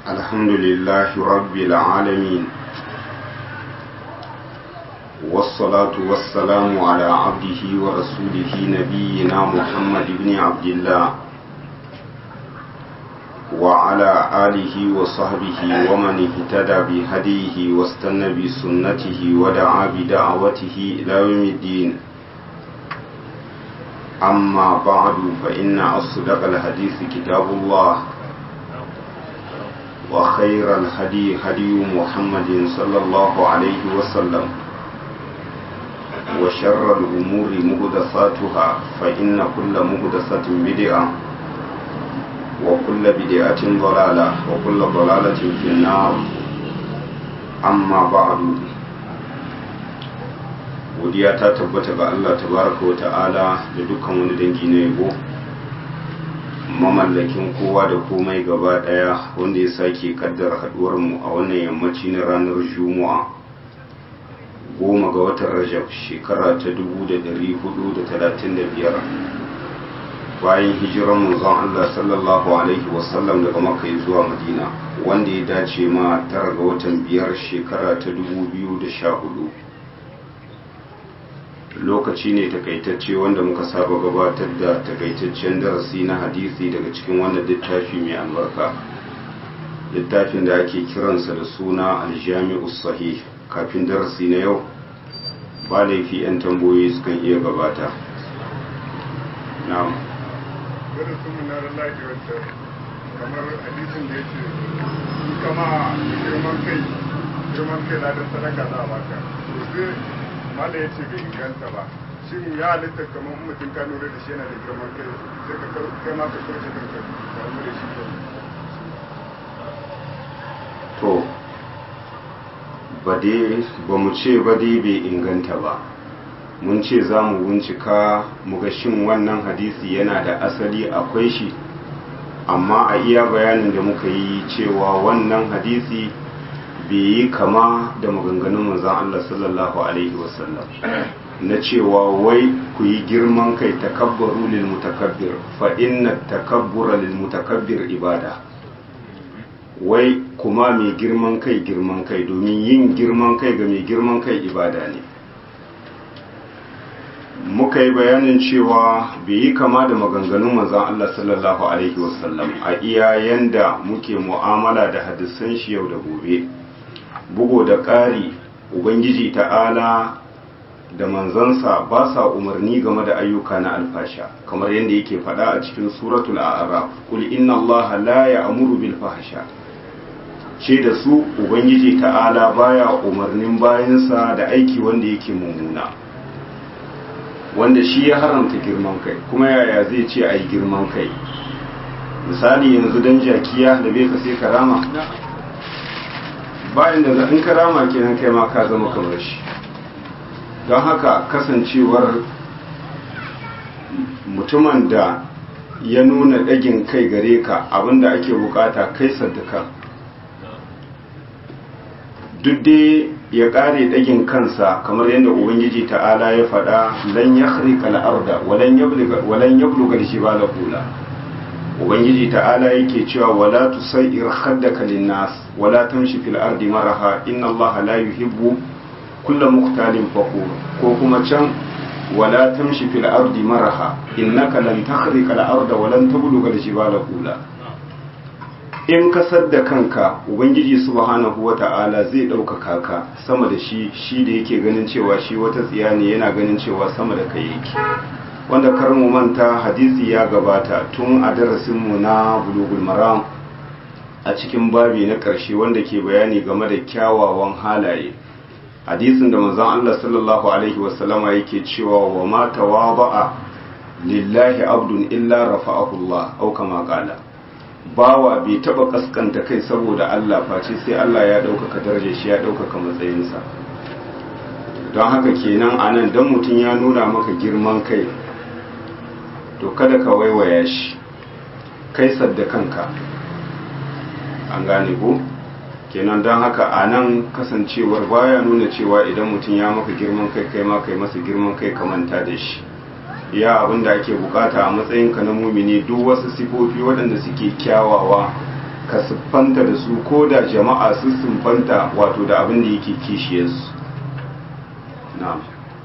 الحمد لله رب العالمين والصلاة والسلام على عبده ورسوله نبينا محمد بن عبد الله وعلى آله وصحبه ومن اهتدى بهديه واستنى بسنته ودعا بدعوته إلى يوم الدين أما بعد فإن أصدق الحديث كتاب الله وخير الهدي هدي محمد صلى الله عليه وسلم وشر الأمور مهدثاتها فإن كل مهدثة بدعة وكل بدعة ضلالة وكل ضلالة في النار أما بعد godiya ta tabbata ga Allah tabaraka wa ta'ala da dukkan wani dangi na yabo mamallakin kowa da komai gaba daya wanda ya sake kaddara haduwar mu a wannan yammaci na ranar juma'a goma ga watan rajab shekara ta 1435 bayan hijiran manzon Allah sallallahu alaihi wasallam daga makka zuwa madina wanda ya dace ma tara ga watan biyar shekara ta 2014 lokaci ne takaitacce wanda muka saba gabatar da takaitaccen darasi na hadisi daga cikin wannan littafi mai albarka littafin da ake kiransa da suna aljami'u sahih kafin darasi na yau ba laifi 'yan tambayoyi sukan iya gabata na'am kamar hadisin da ya ce in kama girman kai girman kai na da sadaka za a baka mala ya ce bai inganta ba shin ya halitta kamar mutum ka lura da shi yana da girman kai sai ka kai ma ka kauce kanka ka wani da shi to ba dai ba mu ce ba dai bai inganta ba mun ce za mu bincika mu ga shin wannan hadisi yana da asali akwai shi amma a iya bayanin da muka yi cewa wannan hadisi bai yi kama da maganganun manzan Allah sallallahu Alaihi wasallam na cewa wai ku yi girman kai takabbaru lil mutakabbir fa inna takabbura lil mutakabbir ibada wai kuma mai girman kai girman kai domin yin girman kai ga mai girman kai ibada ne muka yi bayanin cewa bai yi kama da maganganun manzan Allah sallallahu Alaihi wasallam a iya yanda muke mu'amala da hadisan shi yau da gobe bugo da ƙari ubangiji ta'ala da manzansa ba sa umarni game da ayyuka na alfasha kamar yadda yake faɗa a cikin suratul a'raf kul inna allaha la ya'muru bil fahsha ce da su ubangiji ta'ala baya umarnin bayansa da aiki wanda yake mummuna wanda shi ya haramta girman kai kuma yaya zai ce a yi girman kai misali yanzu dan jakiya da bai ka sai karama bayan da in karama kenan kai ma ka zama kamar shi don haka kasancewar mutumin da ya nuna ɗagin kai gare ka abinda ake bukata kai saddaka duk dai ya ƙare ɗagin kansa kamar yadda ubangiji ta'ala ya faɗa lan ya harika al'arda walan ya bulugar shi ba la kula ubangiji ta'ala yake cewa wala tusair khaddaka linnas wala tamshi fil ardi maraha inna allaha la yuhibbu kulla muqtalin fakhur ko kuma can wala tamshi fil ardi maraha innaka lan takhriqa al arda wa lan tabluga al jibala qula in ka sadda kanka ubangiji subhanahu wata'ala zai ɗaukaka ka sama da shi shi da yake ganin cewa shi wata tsiya ne yana ganin cewa sama da kai yake wanda kar mu manta hadisi ya gabata tun a darasinmu na bulugul maram a cikin babi na ƙarshe wanda ke bayani game da kyawawan halaye hadisin da manzon Allah sallallahu alaihi wasallama yake cewa wa ma tawaba'a lillahi abdun illa rafa'ahu Allah au kama qala bawa bai taba kaskanta kai saboda Allah face sai Allah ya ɗaukaka darajar shi ya ɗaukaka matsayinsa don haka kenan anan dan mutum ya nuna maka girman kai to kada ka waiwaya shi kai sadda kanka an gane ko kenan don haka a nan kasancewar baya nuna cewa idan mutum ya maka girman kai kai ma kai masa girman kai ka manta da shi ya abin da ake bukata a matsayinka na mumini duk wasu sifofi waɗanda suke kyawawa ka siffanta da su ko da jama'a su siffanta wato da abin da yake kishiyarsu na'am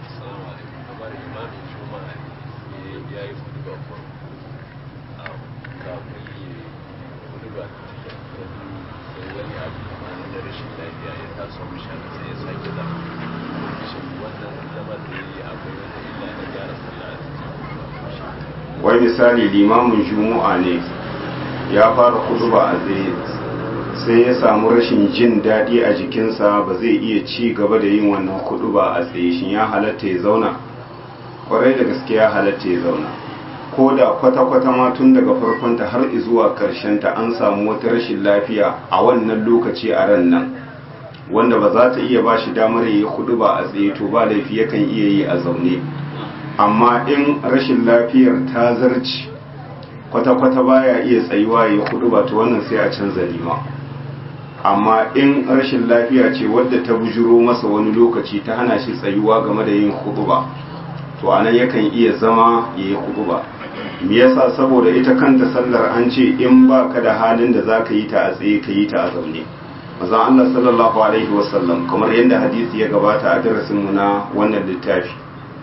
wai misali limamin juma'a ne ya fara kutuba a tsaye sai ya samu rashin jin daɗi a jikinsa ba zai iya ci gaba da yin wannan kutuba a tsaye shi ya halatta ya zauna kwarai da gaske ya halatta ya zauna ko da kwata-kwata ma tun daga farkonta har zuwa ta an samu wata rashin lafiya a wannan lokaci a ran nan wanda ba za ta iya ba shi damar yi kutuba a tsaye to ba laifi yakan iya yi a zaune amma in rashin lafiyar ta zarci kwata-kwata baya iya tsayuwa ya hudu ba ta wannan sai a canza lima amma in rashin lafiya ce wadda ta bujuro masa wani lokaci ta hana shi tsayuwa game da yin hudu ba to anan yakan iya zama ya yi hudu ba me yasa saboda ita kanta sallar an ce in ba ka da halin da za ka yi ta a tsaye ka yi ta a zaune maza Allah sallallahu alaihi wasallam kamar yadda hadisi ya gabata a darasinmu na wannan littafi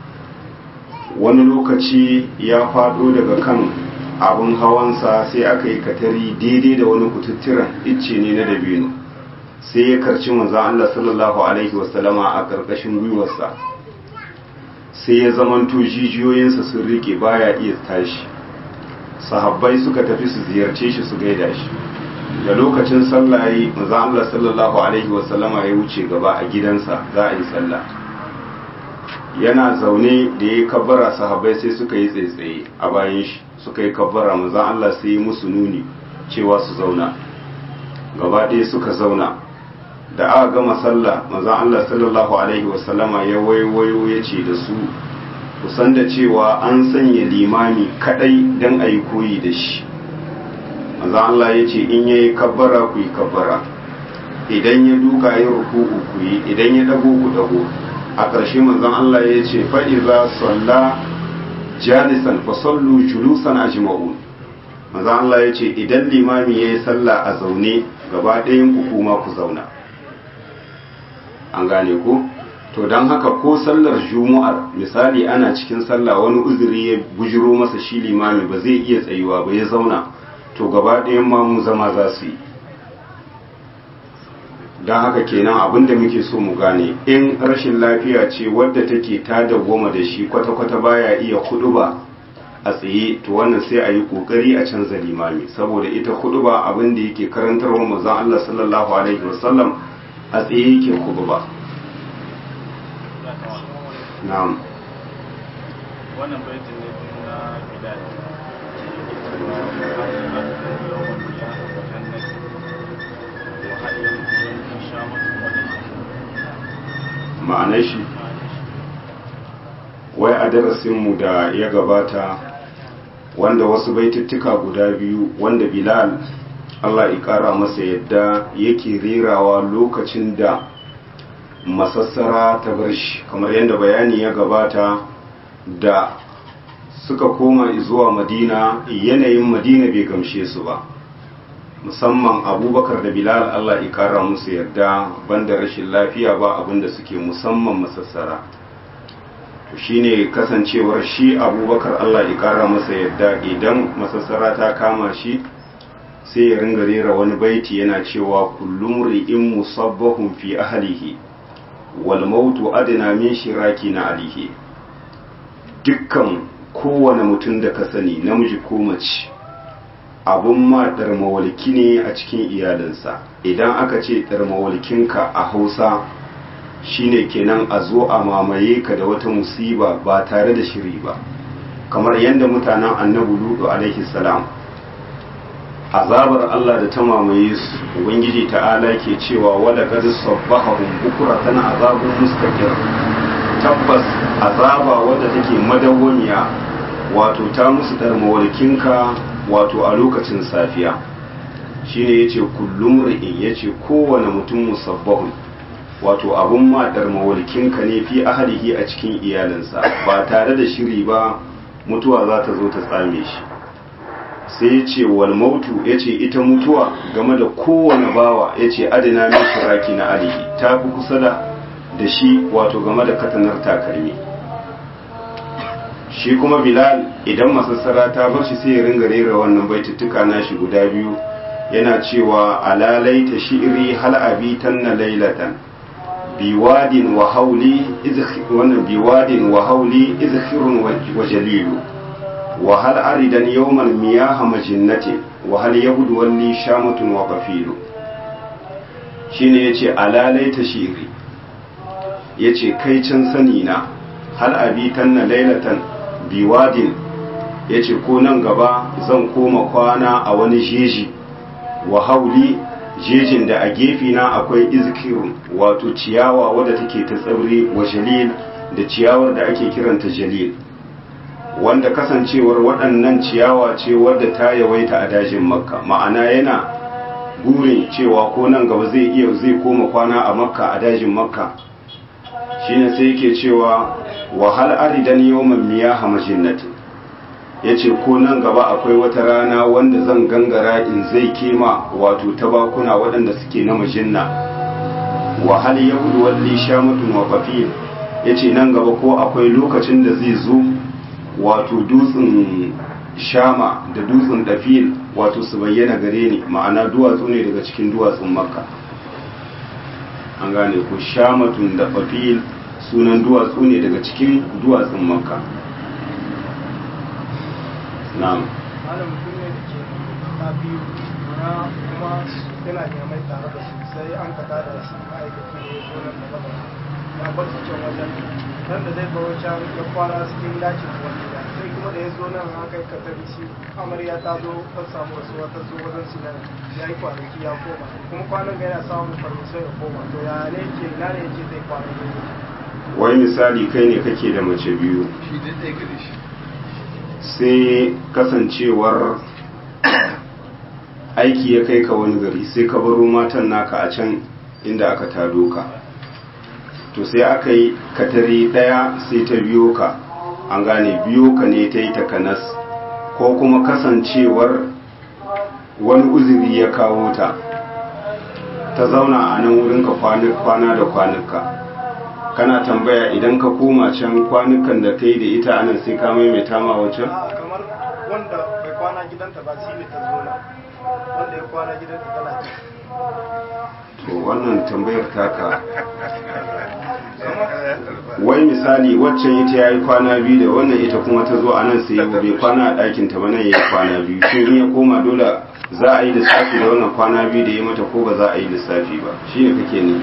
wani lokaci ya faɗo daga kan abin hawansa sai aka yi katari daidai da wani kututturan icce ne na dabino sai ya karci manzan Allah sallallahu alaihi wasallama a ƙarƙashin gwiwarsa sai ya zamanto jijiyoyinsa sun rike baya iya tashi sahabbai suka tafi su ziyarce shi su gaida shi da lokacin sallah yi manzan Allah sallallahu alaihi wasallama ya wuce gaba a gidansa za a yi sallah yana zaune da ya kabbara sahabbai sai suka yi tsaitsaye a bayan shi suka yi kabbara manzan Allah sai yi musu nuni cewa su zauna gaba ɗaya suka zauna da aka gama sallah manzan Allah sallallahu alaihi wasallama ya waiwayo ya ce da su kusan da cewa an sanya limami kadai don a yi koyi da shi manzan Allah ya ce in ya yi kabbara ku yi kabbara idan ya duka ya ruku'u ku yi idan ya dago ku dago a ƙarshe manzon Allah ya ce fa'iza salla jalisan fa sallu julusan ajma'un manzon Allah ya ce idan limami ya yi sallah a zaune gaba ɗayan ku kuma ku zauna an gane ku to don haka ko sallar juma'ar misali ana cikin sallah wani uzuri ya bujiro masa shi limami ba zai iya tsayuwa ba ya zauna to gaba ɗayan ma mu zama za su yi don haka kenan abin da muke so mu gane in rashin lafiya ce wadda take ta dawwama da shi kwata-kwata baya iya ba a tsaye to wannan sai a yi kokari a canza limami saboda ita ba abin da yake karantarwa manzon Allah sallallahu alaihi wasallam a tsaye yake ba. na'am wannan baitin ne na bilal ma'anar shi wai a darasinmu da ya gabata wanda wasu baitittuka guda biyu wanda bilal allah ya kara masa yadda yake rerawa lokacin da masassara ta bar shi kamar yadda bayani ya gabata da suka koma zuwa madina yanayin madina bai gamshe su ba musamman abubakar da bilal allah ya kara musu yadda banda rashin lafiya ba abinda suke musamman masassara to shine kasancewar shi abubakar allah ya kara masa yadda idan masassara ta kama shi sai ya ringa rera wani baiti yana cewa kullum ri'in musabbahun fi ahlihi wal mautu adna min shiraki na alihi dukkan kowane mutum da ka sani namiji ko mace abun ma ɗarmawalki ne a cikin iyalinsa idan aka ce ɗarmawalkinka a hausa shine kenan a zo a mamaye ka da wata musiba ba tare da shiri ba kamar yadda mutanen annabi ludu alaihi salam azabar Allah da ta mamaye su ubangiji ta'ala ke cewa wala qad sabbahum bukratan azabun mustaqir tabbas azaba wadda take madawwamiya wato ta musu darmawalkinka wato a lokacin safiya shine yace kullum ri'in yace kowane mutum musabbahun wato abun ma darmawalkinka ne fi ahlihi a cikin iyalinsa ba tare da shiri ba mutuwa za ta zo ta tsame shi sai ya ce wal mautu ya ce ita mutuwa game da kowane bawa ya ce adina min shiraki na alihi ta fi kusa da da shi wato game da katanar takalmi shi kuma bilal idan masassara ta bar shi sai ya ringa rera wannan baituttuka nashi guda biyu yana cewa alalaita shi'ri hal abitan na lailatan biwadin wa hauli wannan biwadin wa hauli izkhirun wa jalilu wa hal aridan yawman miyaha majinnatin wa hal yabudu walli shamatun wa qafilu shine yace alalaita shi'ri yace kai can sani na hal abitan na lailatan biwadin yace ko nan gaba zan koma kwana a wani jeji wa hauli jejin da a gefina akwai izkirun wato ciyawa wadda take ta tsauri wa jalil da ciyawar da ake kiranta jalil wanda kasancewar waɗannan ciyawa ce wadda ta yawaita a dajin makka ma'ana yana burin cewa ko nan gaba zai iya zai koma kwana a makka a dajin makka shine sai yake cewa wahal aridan yawman miyaha majinnatin ya ce ko nan gaba akwai wata rana wanda zan gangara in zai kema wato tabakuna waɗanda suke na majinna wahal ya gudu walli shamatun wa fafil ya ce nan gaba ko akwai lokacin da zai zo wato dutsen shama da dutsen dafil wato su bayyana gare ni ma'ana duwatsu ne daga cikin duwatsun makka an gane ko shamatun da fafil sunan duwatsu ne daga cikin duwatsun makka na'am malam mutum ne da ke ta biyu na kuma yana neman tare da su sai an ka tada shi ma'aikacin da ya zo nan da gaba ya bar su can wajen nan da zai baro can ya kwana cikin dakin wani gida sai kuma da ya zo nan aka yi katari shi amarya ta zo ta samu wasu wata zo wajen su nan ya yi kwanaki ya koma kuma kwanan ga yana samun farmisai ya koma to ya ne ke na ne yake zai kwana ne wai misali kai ne kake da mace biyu shi dai ɗaya gare shi sai kasancewar aiki ya kai ka wani gari sai ka baro matan naka a can inda aka tado ka to sai aka yi katari daya sai ta biyo ka an gane biyo ka ne ta yi takanas ko kuma kasancewar wani uzuri ya kawo ta ta zauna a nan wurinka kwana da kwanuka kana tambaya idan ka koma can kwanukan da ta yi da ita anan sai ka maimaita ma wancan a kamar wanda bai kwana gidanta ba shi ne ta zo nan wanda ya kwana gidanta tana can to wannan tambayar taka wai misali waccan ita ya yi kwana biyu da wannan ita kuma ta zo a nan sai bai kwana a ɗakin ta ba nan ya yi kwana biyu shin in ya koma dole za a yi lissafi da wannan kwana biyu da ya mata ko ba za a yi lissafi ba shi ne kake ne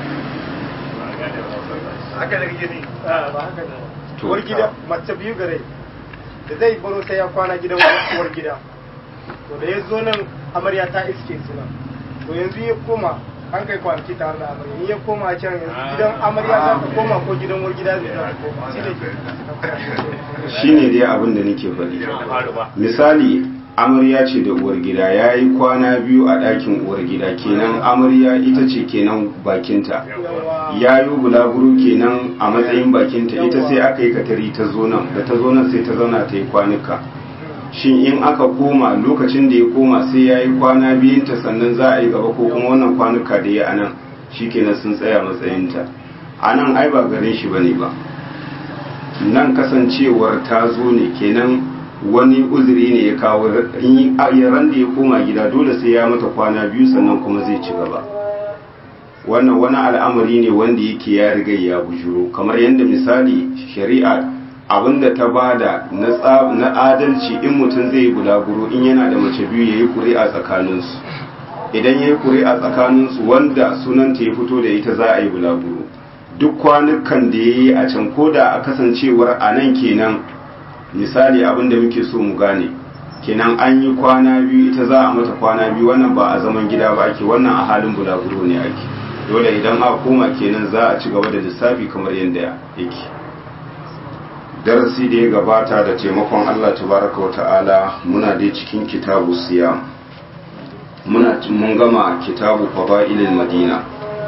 haka da gini ba haka ne To, uwar gida mace biyu gare da zai baro sai ya kwana gidan uwar gida to da ya zo nan amarya ta iske su nan to yanzu ya koma an kai kwanaki tare da amarya in ya koma can yanzu gidan amarya za ta koma ko gidan uwar gida zai za ta koma shi ne shi ne dai abin da nake faɗi misali amarya ce da uwar gida ya yi kwana biyu a ɗakin uwar gida kenan amarya ita ce kenan bakinta ya yi bulaguro kenan a matsayin bakinta ita sai aka yi katari ta zo nan da ta zo nan sai ta zauna ta yi kwanuka shin in aka koma lokacin da ya koma sai ya yi kwana biyunta sannan za a yi gaba ko kuma wannan kwanuka da ya anan shi kenan sun tsaya matsayinta a nan ai ba garin shi bane ba nan kasancewar ta zo ne kenan wani uzuri ne ya kawo in ran da ya koma gida dole sai ya mata kwana biyu sannan kuma zai ci gaba wannan wani al'amari ne wanda yake ya riga ya bujuro kamar yadda misali shari'a abinda ta bada na adalci in mutum zai yi bulaguro in yana da mace biyu ya yi ƙuri'a tsakaninsu idan ya yi ƙuri'a tsakaninsu wanda sunanta ya fito da ita za a yi bulaguro duk kwanukan da ya yi a can ko da a kasancewar a nan kenan misali abinda muke so mu gane kenan an yi kwana biyu ita za a mata kwana biyu wannan ba a zaman gida ba ake wannan a halin bulaguro ne ake dole idan a koma kenan za a ci gaba da lissafi kamar yadda yake darasi da ya gabata da taimakon Allah tabaraka wa ta'ala muna dai cikin kitabu siyam muna mun gama kitabu fada'ilil madina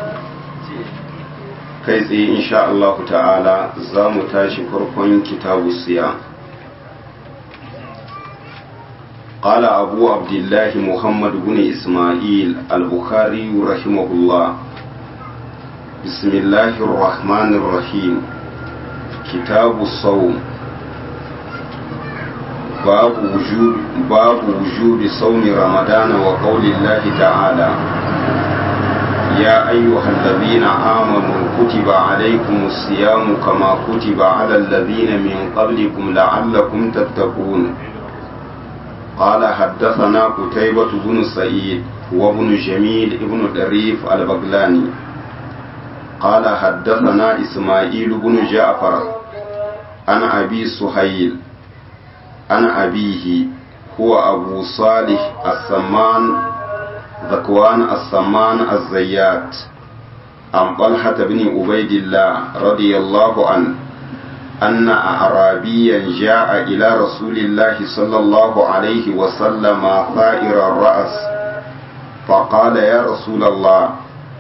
kai tsaye insha Allah ta'ala za mu tashi farkon kitabu siyam قال أبو عبد الله محمد بن إسماعيل البخاري رحمه الله بسم الله الرحمن الرحيم كتاب الصوم باب وجوب باب وجوب صوم رمضان وقول الله تعالى يا أيها الذين آمنوا كتب عليكم الصيام كما كتب على الذين من قبلكم لعلكم تتقون قال حدثنا قتيبة بن سعيد وابن جميل ابن دريف البغلاني قال حدثنا إسماعيل بن جعفر عن أبي سهيل عن أبيه هو أبو صالح السمان ذكوان السمان الزيات عن طلحة بن عبيد الله رضي الله عنه أن أعرابيا جاء إلى رسول الله صلى الله عليه وسلم ثائر الرأس فقال يا رسول الله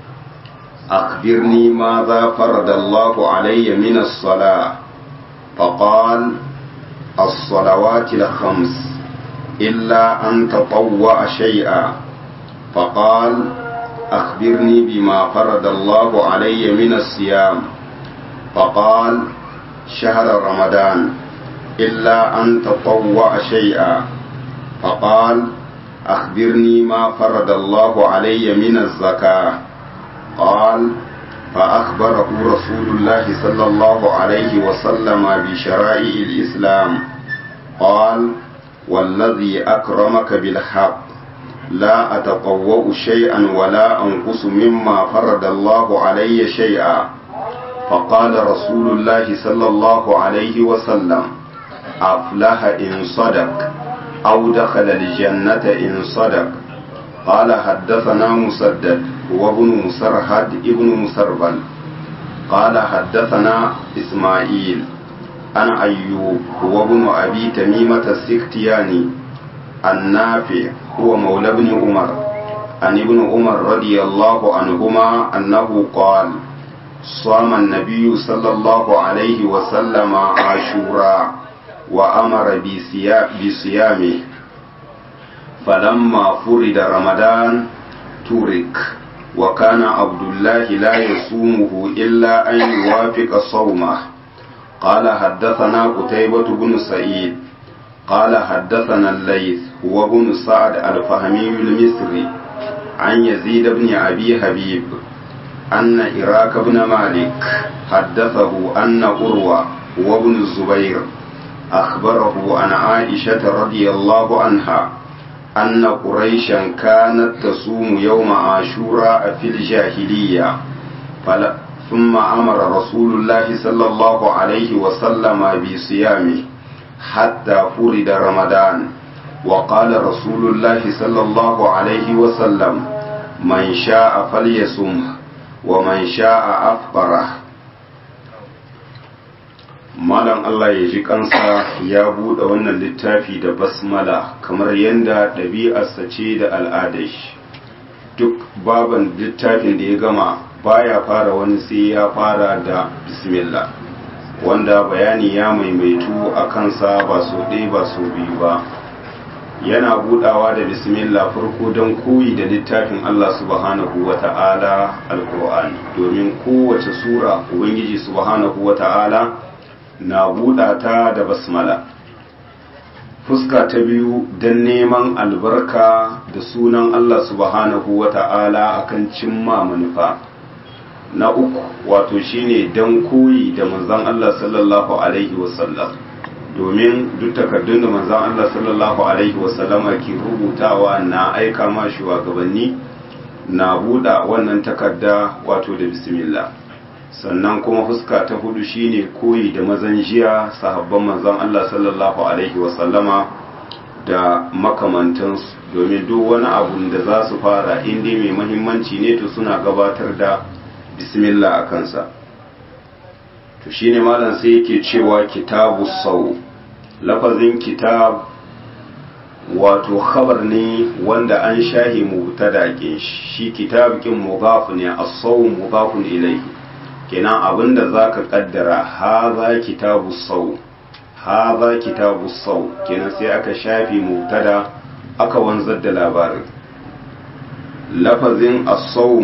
أخبرني ماذا فرض الله علي من الصلاة فقال الصلوات الخمس إلا أن تطوع شيئا فقال أخبرني بما فرض الله علي من الصيام فقال شهر رمضان إلا أن تطوع شيئا فقال أخبرني ما فرض الله علي من الزكاة قال فأخبره رسول الله صلى الله عليه وسلم بشرائع الإسلام قال والذي أكرمك بالحق لا أتطوع شيئا ولا أنقص مما فرض الله علي شيئا فقال رسول الله صلى الله عليه وسلم أفلح إن صدق أو دخل الجنة إن صدق قال حدثنا مسدد وابن مسرهد ابن مسربل قال حدثنا إسماعيل عن أيوب هو ابن أبي تميمة السختياني النافع هو مولى ابن عمر عن ابن عمر رضي الله عنهما أنه قال صام النبي صلى الله عليه وسلم عاشوراء وأمر بصيامه فلما فرد رمضان ترك وكان عبد الله لا يصومه إلا أن يوافق صومه قال حدثنا قتيبة بن سعيد قال حدثنا الليث هو بن سعد الفهمي المصري عن يزيد بن أبي حبيب أن إراك بن مالك حدثه أن أروى وابن الزبير أخبره عن عائشة رضي الله عنها أن قريشا كانت تصوم يوم عاشوراء في الجاهلية فلا ثم أمر رسول الله صلى الله عليه وسلم بصيامه حتى فرد رمضان وقال رسول الله صلى الله عليه وسلم من شاء فليصمه ومن شاء أفطره malam Allah ya ji kansa ya buɗe wannan littafi da basmala kamar yadda ɗabi'arsa ce da al'adar shi duk baban littafin da ya gama baya fara wani sai ya fara da bismillah wanda bayani ya maimaitu a kansa ba so ɗaya ba so biyu ba yana budawa da bismillah farko don koyi da littafin Allah subhanahu wa ta'ala alkur'ani domin kowace sura ubangiji subhanahu wa ta'ala na buɗa ta da basmala fuska ta biyu don neman albarka da sunan Allah subhanahu wa ta'ala akan cimma manufa na uku wato shine don koyi da manzon Allah sallallahu alaihi wasallam domin duk takardun da manzon Allah sallallahu alaihi wasallama ke rubutawa na aika ma shugabanni na buɗa wannan takarda wato da bismillah sannan kuma fuska ta hudu shine koyi da mazan jiya sahabban manzon Allah sallallahu alaihi wasallama da makamantansu domin duk wani abu da za su fara inda mai mahimmanci ne to suna gabatar da bismillah a kansa to shine malam sai yake cewa kitabu sau lafazin kitab wato khabar ne wanda an shahi mubtada kin shi kitab kin mudaf ne as-saw mudafun ilayhi kenan abinda zaka kaddara hadha kitabu saw hadha kitabu saw kenan sai aka shafi mubtada aka wanzar da labarin lafazin asau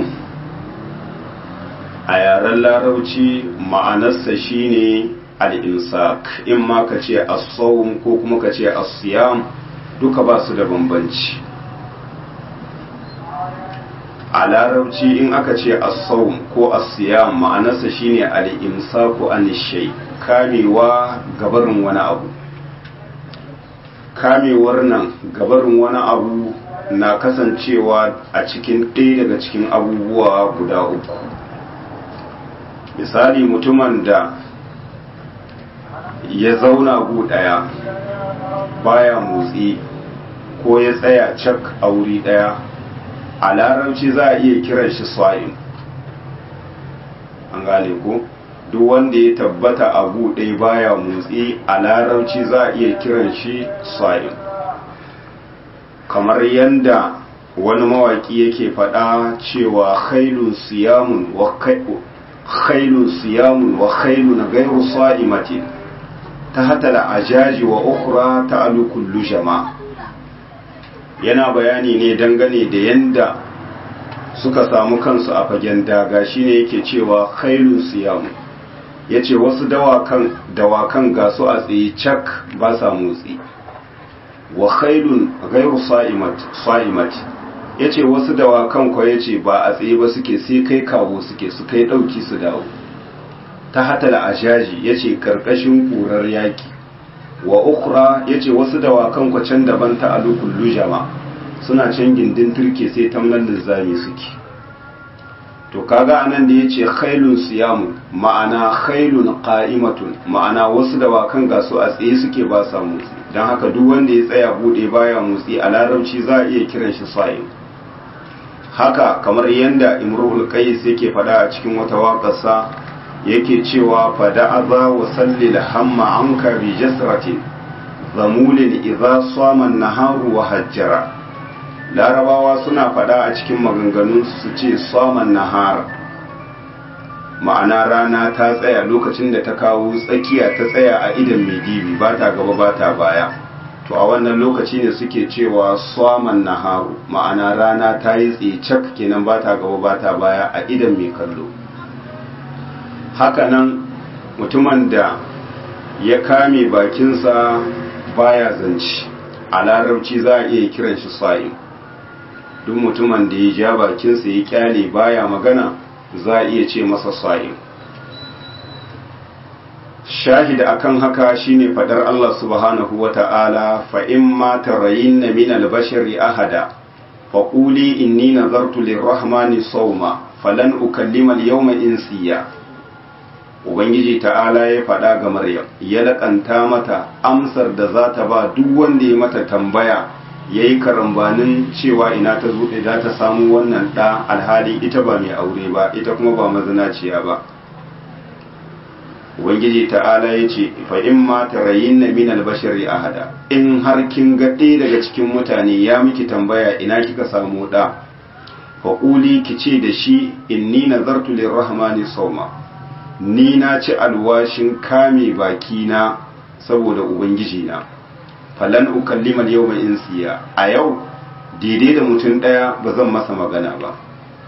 a yaren larauci ma'anarsa shine al'imsak in ma ka ce asau ko kuma ka ce asiyam duka ba su da bambanci a larauci in aka ce asau ko asiyam ma'anarsa shine al'imsaku anishai kamewa gabarin wani abu kamewar nan gabarin wani abu na kasancewa a cikin ɗaya daga cikin abubuwa guda uku misali mutumin da ya zauna gu ɗaya baya motsi ko ya tsaya cak a wuri ɗaya a larabci za a iya kiran shi swa'in an gane ko duk wanda ya tabbata a gu ɗaya baya motsi a larabci za a iya kiran shi swa'in kamar yadda wani mawaki yake faɗa cewa khailun siyamun wa khailun siyamun wa khailun gairu sa'imatin ta hatala ajaji wa ukhra ta kullu jama yana bayani ne dangane da yanda suka samu kansu a fagen daga shine yake cewa khailun siyamun yace wasu dawakan dawakan gasu a tsaye cak ba sa motsi wa khailun ghairu sa'imat sa'imat yace wasu dawakan ko yace ba a tsaye ba suke sai kai kawo suke su kai dauki su dawo ta hatala ajaji yace karkashin kurar yaki wa ukhra yace wasu dawakan ko can daban ta alukul lujama suna can gindin turke sai tamlan lizami suke to kaga anan da yace khailun siyamun ma'ana khailun qa'imatun ma'ana wasu dawakan ga su a tsaye suke ba sa motsi don haka duk wanda ya tsaya bude baya motsi a larabci za a iya kiran shi sa'in haka kamar yadda imrul qais yake fada a cikin wata waƙarsa yake cewa fada aza wa sallil hamma anka bi jasratin zamulin idza sama naharu wa hajjara larabawa suna fada a cikin maganganun su ce saman nahar ma'ana rana ta tsaya lokacin da ta kawo tsakiya ta tsaya a idan mai dibi ba ta gaba ba ta baya to a wannan lokaci ne suke cewa saman naharu ma'ana rana ta yi tsecak kenan ba ta gaba ba ta baya a idan mai kallo hakanan mutumin da ya kame bakinsa baya zanci a larabci za a iya kiran shi sa'in duk mutumin da ya ja bakinsa ya kyale baya magana za a iya ce masa sa'in shahida akan haka shine fadar Allah subhanahu wa ta'ala fa in ma tarayinna min al-bashari ahada fa quli inni nazartu lir-rahmani sawma falan ukallima al-yawma insiya ubangiji ta'ala ya fada ga maryam ya lakanta mata amsar da za ta ba duk wanda ya mata tambaya yayi karambanin cewa ina ta zo da ta samu wannan da alhali ita ba mai aure ba ita kuma ba mazinaciya ba ubangiji ta'ala ya ce fa in ma tarayin na min albashari ahada in har kin ga ɗaya daga cikin mutane ya miki tambaya ina kika samu ɗa fa ƙuli ki ce da shi inni nazartu lirrahmani sauma ni na ci alwashin kame bakina saboda ubangiji na falan ukallima yawma insiya a yau daidai da mutum ɗaya ba zan masa magana ba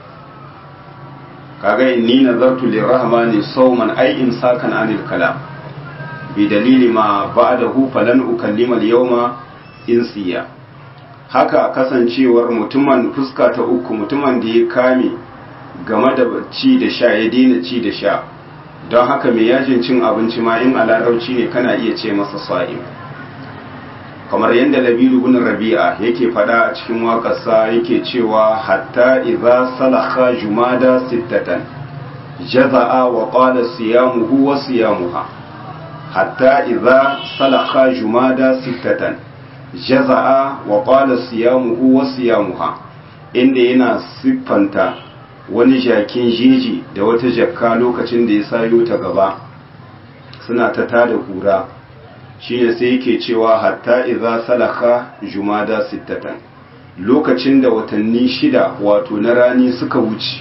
kaga inni nazartu lirrahmani sawman ay imsakan anil kalam bi dalili ma ba'dahu falan ukallima al-yawma insiya haka kasancewar mutumin fuska ta uku mutumin da ya kame game da ci da sha ya daina ci da sha don haka mai yajin cin abinci ma in a larabci ne kana iya ce masa sa'im kamar yadda labiru bin rabi'a yake fada a cikin waƙarsa yake cewa hatta idza salakha jumada sittatan jaza'a wa qala siyamuhu wa siyamuha hatta idza salakha jumada sittatan jaza'a wa qala siyamuhu wa siyamuha inda yana siffanta wani jakin jeji da wata jakka lokacin da ya sayo ta gaba suna ta tada kura shine sai yake cewa hatta idza salaka jumada sittatan lokacin da watanni shida wato na rani suka wuce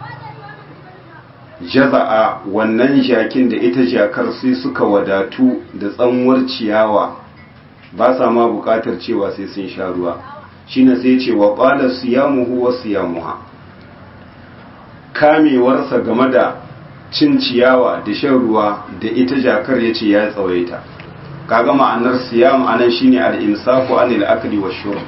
jaza'a wannan jakin da ita jakar sai suka wadatu da tsanwar ciyawa ba sa ma bukatar cewa sai sun sha ruwa shine sai ce wa qala siyamuhu wa siyamuha kamewarsa game da cin ciyawa da shan ruwa da ita jakar yace ya tsawaita kaga ma'anar siyam anan shine al-imsaku anil akli wa shurb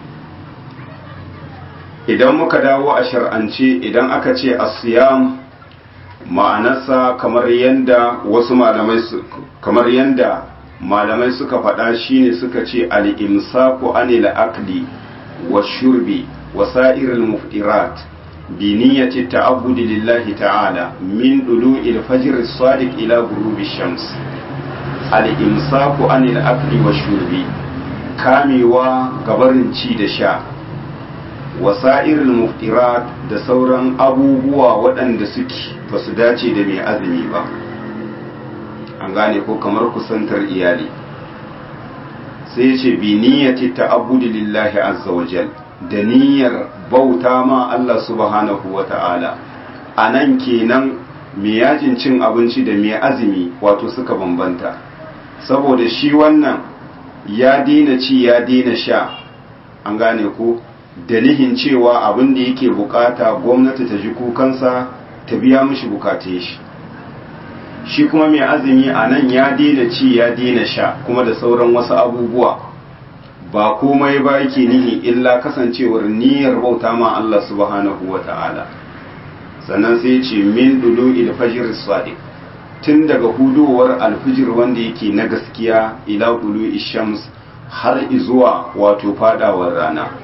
idan muka dawo a shar'ance idan aka ce as-siyam ma'anarsa kamar yanda wasu malamai kamar yanda malamai suka faɗa shine suka ce al-imsaku anil akli wa shurbi wa sa'iril muftirat bi niyyati ta'abbudi lillahi ta'ala min dulu'il fajr as-sadiq ila ghurubi shams al-imsaku anil akli wa shurbi kamewa gabarin ci da sha wasa'irul muftirat da sauran abubuwa waɗanda suke ba su dace da mai azumi ba an gane ko kamar kusantar iyali sai ce bi niyyati ta'abbudi lillahi azza wa jal da niyyar bauta ma Allah subhanahu wa ta'ala a nan kenan mai yajin cin abinci da mai azumi wato suka bambanta saboda shi wannan ya daina ci ya daina sha an gane ko da nihin cewa abin da yake bukata gwamnati ta ji kukansa ta biya mishi bukatun shi shi kuma mai azumi a nan ya daina ci ya daina sha kuma da sauran wasu abubuwa ba komai ba yake nihi illa kasancewar niyyar bauta ma Allah subhanahu wa ta'ala sannan sai ce min dulu il fajr sadiq tun daga hudowar alfijir wanda yake na gaskiya ila dulu ishams har izuwa wato fadawar rana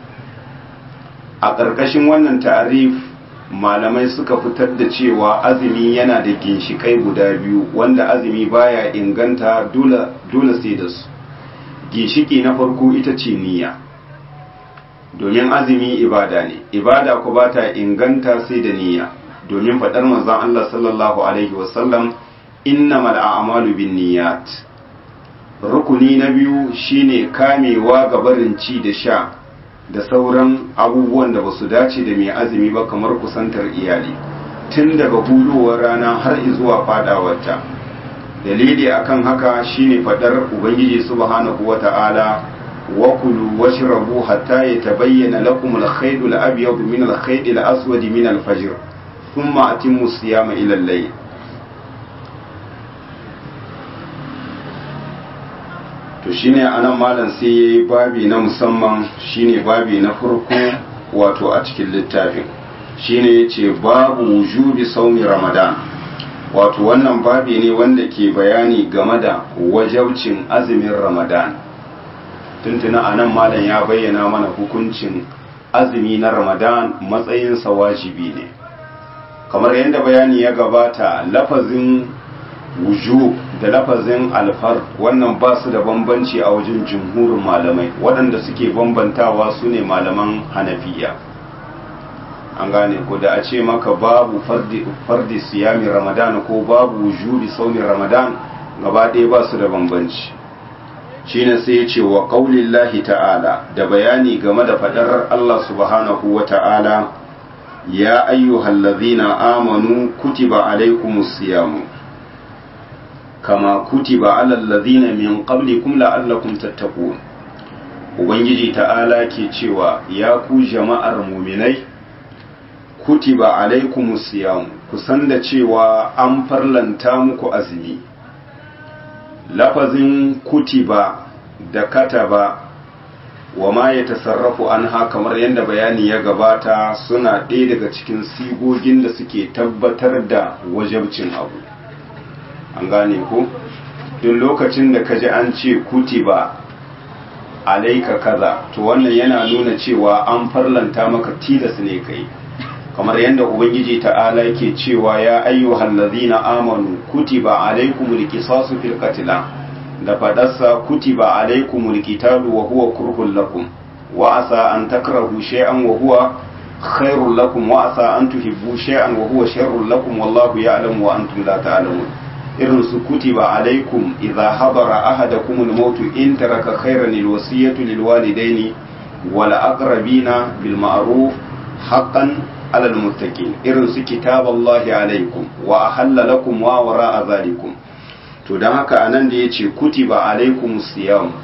a ƙarƙashin wannan ta'arif malamai suka fitar da cewa azumi yana da ginshikai guda biyu wanda azumi baya inganta dole sai da su ginshiki na farko ita ce niyya domin azumi ibada ne ibada ku ba ta inganta sai da niyya domin faɗar manzon Allah sallallahu alaihi wasallam innamal a'malu binniyat rukuni na biyu shine kamewa ga barin ci da sha da sauran abubuwan da ba su dace da mai azumi ba kamar kusantar iyali tun daga hudowar rana har zuwa fadawarta dalili akan haka shine fadar ubangiji subhanahu wata'ala wa kulu washrabu hatta yatabayyana lakum al-khayt al-abyad min al-khayt al-aswad min al-fajr thumma atimmu siyama ila al-layl to shine anan malam sai yayi babi na musamman shine babi na farko wato a cikin littafin shine yace babu wujubi saumi ramadan wato wannan babi ne wanda ke bayani game da wajabcin azumin ramadan tuntuna anan malam ya bayyana mana hukuncin azumi na ramadan matsayinsa wajibi ne kamar yadda bayani ya gabata lafazin wujub da lafazin alfar wannan ba su da bambanci a wajen jumhurin malamai waɗanda suke bambantawa su ne malaman hanafiya an gane ko da a ce maka babu fardi siyami ramadan ko babu wujubi sauni ramadan gaba ɗaya ba su da bambanci shine sai ya ce wa ƙaulillahi ta'ala da bayani game da faɗar Allah subhanahu wa ta'ala ya ayyuhallazina amanu kutiba alaikumus siyamu kama kutiba alal ladhina min qablikum la'allakum tattaqun ubangiji ta'ala ke cewa ya ku jama'ar muminai kutiba alaikumus siyam ku san da cewa an farlanta muku azumi lafazin kutiba da kataba wa ma ya tasarrafu an ha kamar yadda bayani ya gabata suna ɗaya daga cikin sigogin da suke tabbatar da wajabcin abu an gane ko duk lokacin da ka ji an ce kutiba alaika kaza to wannan yana nuna cewa an farlanta maka tilas ne kai kamar yadda ubangiji ta'ala yake cewa ya ayyuhal ladzina amanu kutiba alaikumul qisasu fil qatl da fadarsa kutiba alaikumul qitalu wa huwa kurhul lakum wa asa an takrahu shay'an wa huwa khairul lakum wa asa an tuhibbu shay'an wa huwa sharrul lakum wallahu ya'lamu wa antum la ta'lamun irin su kutiba alaikum idza hadara ahadakum al-maut in taraka khayran al-wasiyatu lil walidaini wal aqrabina bil ma'ruf haqqan على المتقين irin su kitaballahi alaikum wa ahalla lakum wa wara'a zalikum to dan haka anan da yace kutiba alaikum siyam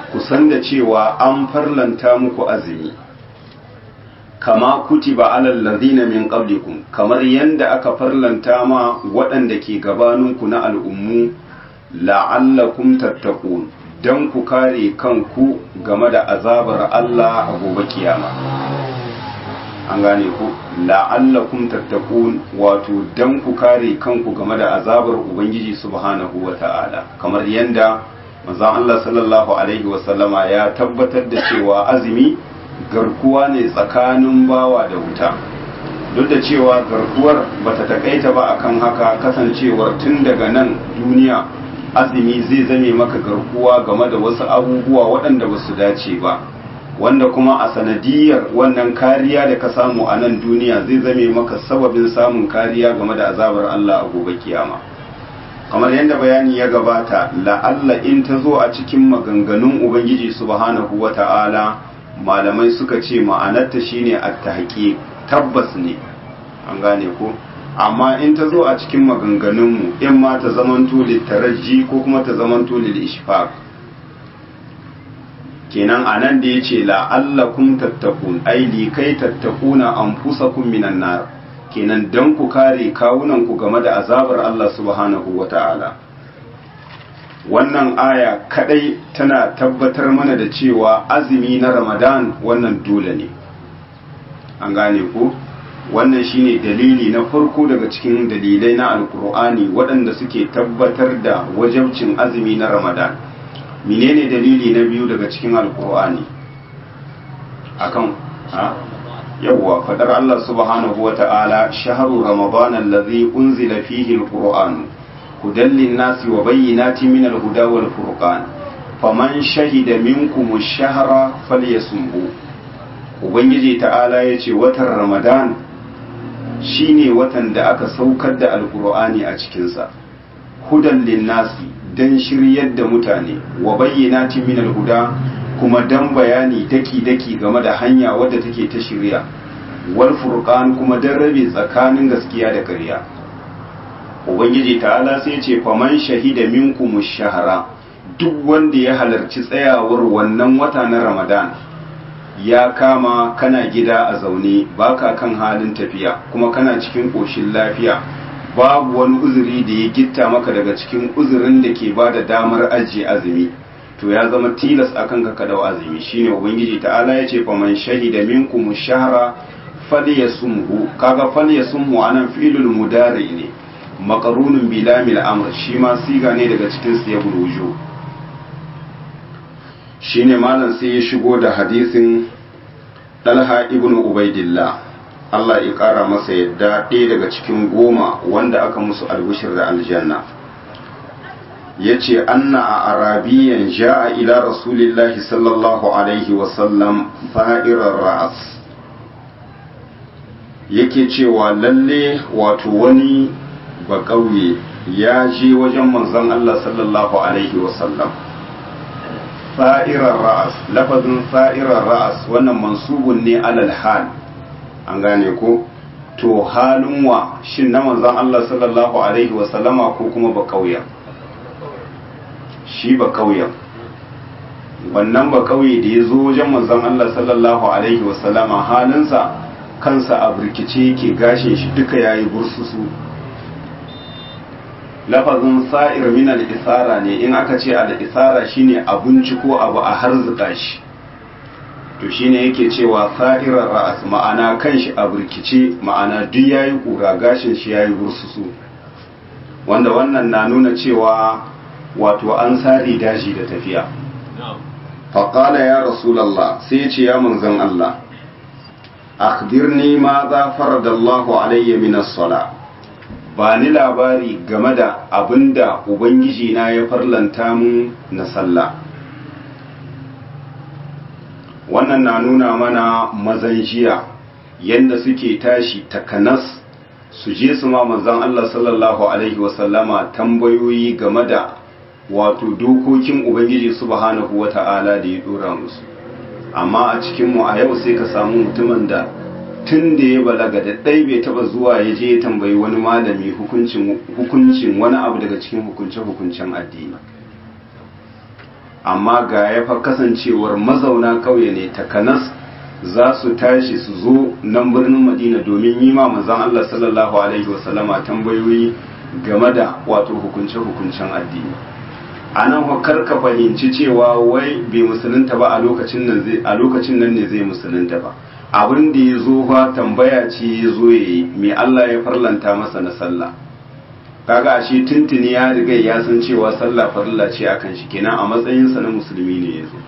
ku san da cewa an farlanta muku azumi kama kutiba alal ladina min qablikum kamar yanda aka farlanta ma waɗanda ke gabaninku na al'ummu la'allakum tattaqun dan ku kare kanku game da azabar Allah a gobe kiyama an gane ku la'allakum tattaqun wato dan ku kare kanku game da azabar ubangiji subhanahu wata'ala kamar yanda manzon Allah sallallahu alaihi wasallama ya tabbatar da cewa azumi garkuwa ne tsakanin bawa da wuta duk da cewa garkuwar bata takaita ba akan haka kasancewar tun daga nan duniya azumi zai zame maka garkuwa game da wasu abubuwa waɗanda ba su dace ba wanda kuma a sanadiyar wannan kariya da ka samu a nan duniya zai zame maka sababin samun kariya game da azabar Allah a gobe kiyama kamar yadda bayani ya gabata la'alla in ta zo a cikin maganganun ubangiji subhanahu wata'ala malamai suka ce ma'anarta shine at-tahqiq tabbas ne an gane ko amma in ta zo a cikin maganganunmu in ma ta zamanto littaraji ko kuma ta zamanto lil ishfaq kenan anan da yace la'allakum tattaqun ai li kai tattaquna anfusakum minan nar kenan dan ku kare kawunan ku game da azabar Allah subhanahu wata'ala wannan aya kadai tana tabbatar mana da cewa azumi na Ramadan wannan dole ne an gane ku wannan shine dalili na farko daga cikin dalilai na alkur'ani waɗanda suke tabbatar da wajabcin azumi na ramadan menene dalili na biyu daga cikin alkur'ani akan ha yawwa fadar Allah subhanahu wa ta'ala shahru ramadan allazi unzila fihi alqur'an hudan lin-nasi wa bayyinatin min al-huda wal furqan faman shahida minkum ash-shahra falyasumhu ubangiji ta'ala yace watan ramadan shi ne watan da aka saukar da alkur'ani a cikinsa hudan linnasi don shiryar da mutane wa bayyana min alhuda kuma don bayani daki-daki game da hanya wadda take ta shirya wal furqan kuma don rabe tsakanin gaskiya da ƙarya ubangiji ta'ala sai ce faman shahida minkum shahara duk wanda ya halarci tsayawar wannan wata na ramadan ya kama kana gida a zaune baka kan halin tafiya kuma kana cikin ƙoshin lafiya babu wani uzuri da ya gitta maka daga cikin uzurin da ke ba da damar ajiye azumi to ya zama tilas a kanka ka dau azumi shine ubangiji ta'ala ya ce faman shahida minkum shahra falyasumhu kaga falyasumhu anan fi'lul mudari ne maqrunun bi lamil amr shi ma siga ne daga cikin siyabul wujuh shine malam sai ya shigo da hadisin dalha ibn ubaidillah Allah ya kara masa yadda ɗaya daga cikin goma wanda aka musu albishir da aljanna ya ce anna a arabiyan ja'a ila rasulillahi sallallahu alaihi wasallam fa'irar ra'as yake cewa lalle wato wani ba ƙauye ya je wajen manzon Allah sallallahu alaihi wasallam sa'irar ra'as lafazin sa'irar ra'as wannan mansubun ne alal hal an gane ko to halin wa shin na manzon Allah sallallahu alaihi wa sallama ko kuma ba kauya shi ba kauya wannan ba kauye da ya zo wajen manzon Allah sallallahu alaihi wa sallama halinsa kansa a burkice yake gashin shi duka yayi bursusu lafazin sa'ir min al-isara ne in aka ce al-isara shine abinci ko abu a harzuka shi to shine yake cewa sa'irar ra'as ma'ana kanshi a burkice ma'ana duk yayi kura gashin shi yayi bursusu wanda wannan na nuna cewa wato an sare daji da tafiya faƙala ya rasulallah sai ce ya manzan Allah akhbirni ma za faradallahu alayya min as-sala ba ni labari game da abinda ubangiji na ya farlanta mun na sallah wannan na nuna mana mazan jiya yadda suke tashi takanas su je su ma manzan Allah sallallahu alaihi wasallama tambayoyi game da wato dokokin ubangiji subhanahu wata'ala da ya dora musu amma a cikinmu a yau sai ka samu mutumin da tun da ya balaga da ɗai bai taba zuwa ya je ya tambayi wani malami hukuncin wani abu daga cikin hukunce-hukuncen addini amma ga ya fa kasancewar mazauna ƙauye ne takanas za su tashi su zo nan birnin madina domin yi ma manzon Allah sallallahu alaihi wasallama tambayoyi game da wato hukunce-hukuncen addini a nan ka fahimci cewa wai bai musulunta ba a lokacin nan ne zai musulunta ba abin da ya zo fa tambaya ce ya zo ya yi mai Allah ya farlanta masa na sallah kaga ashe tuntuni ya riga ya san cewa sallah farilla ce akan shi kenan a matsayinsa na musulmi ne ya zo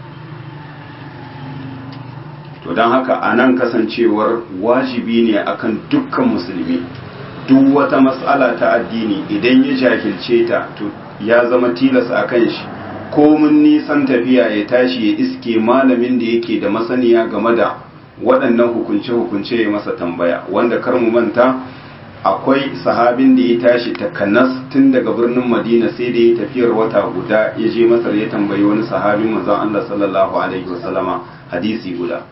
to don haka a nan kasancewar wajibi ne akan dukkan musulmi duk wata matsala ta addini idan ya jahilce ta to ya zama tilas a kan shi komin nisan tafiya ya tashi ya iske malamin da yake da masaniya game da waɗannan hukunce-hukunce ya masa tambaya wanda kar mu manta akwai sahabin da ya tashi takanas tun daga birnin madina sai da ya tafiyar wata guda ya je masar ya tambayi wani sahabin manzon Allah sallallahu alaihi wasallama hadisi guda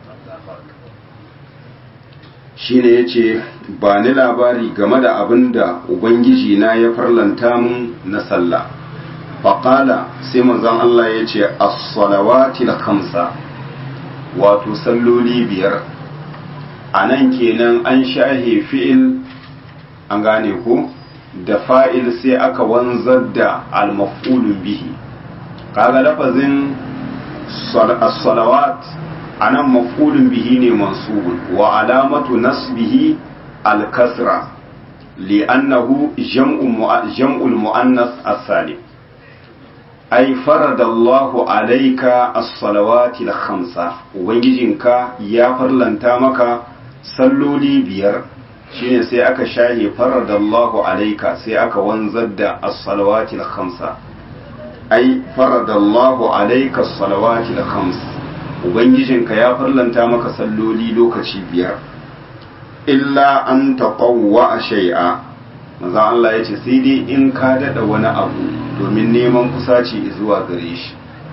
shine yace ba ni labari game da abin da ubangiji na ya farlanta mun na sallah faqala sai manzon Allah yace as-salawatil khamsa wato salloli biyar anan kenan an shahe fi'il an gane ko da fa'il sai aka wanzar da al-maf'ulun bihi kaga lafazin as-salawat anan maf'ulun bihi ne mansubun wa alamatu nasbihi al-kasra li'annahu jam'ul mu'annas as-salim ay faradallahu alayka as-salawati al-khamsa ubangijinka ya farlanta maka salloli biyar shine sai aka shahe faradallahu alayka sai aka wanzar da as-salawati al-khamsa ay faradallahu alayka as-salawati al-khams ubangijinka ya farlanta maka salloli lokaci biyar illa an taqawwa shay'a manzo Allah yace sai dai in ka dada wani abu domin neman kusaci zuwa gare shi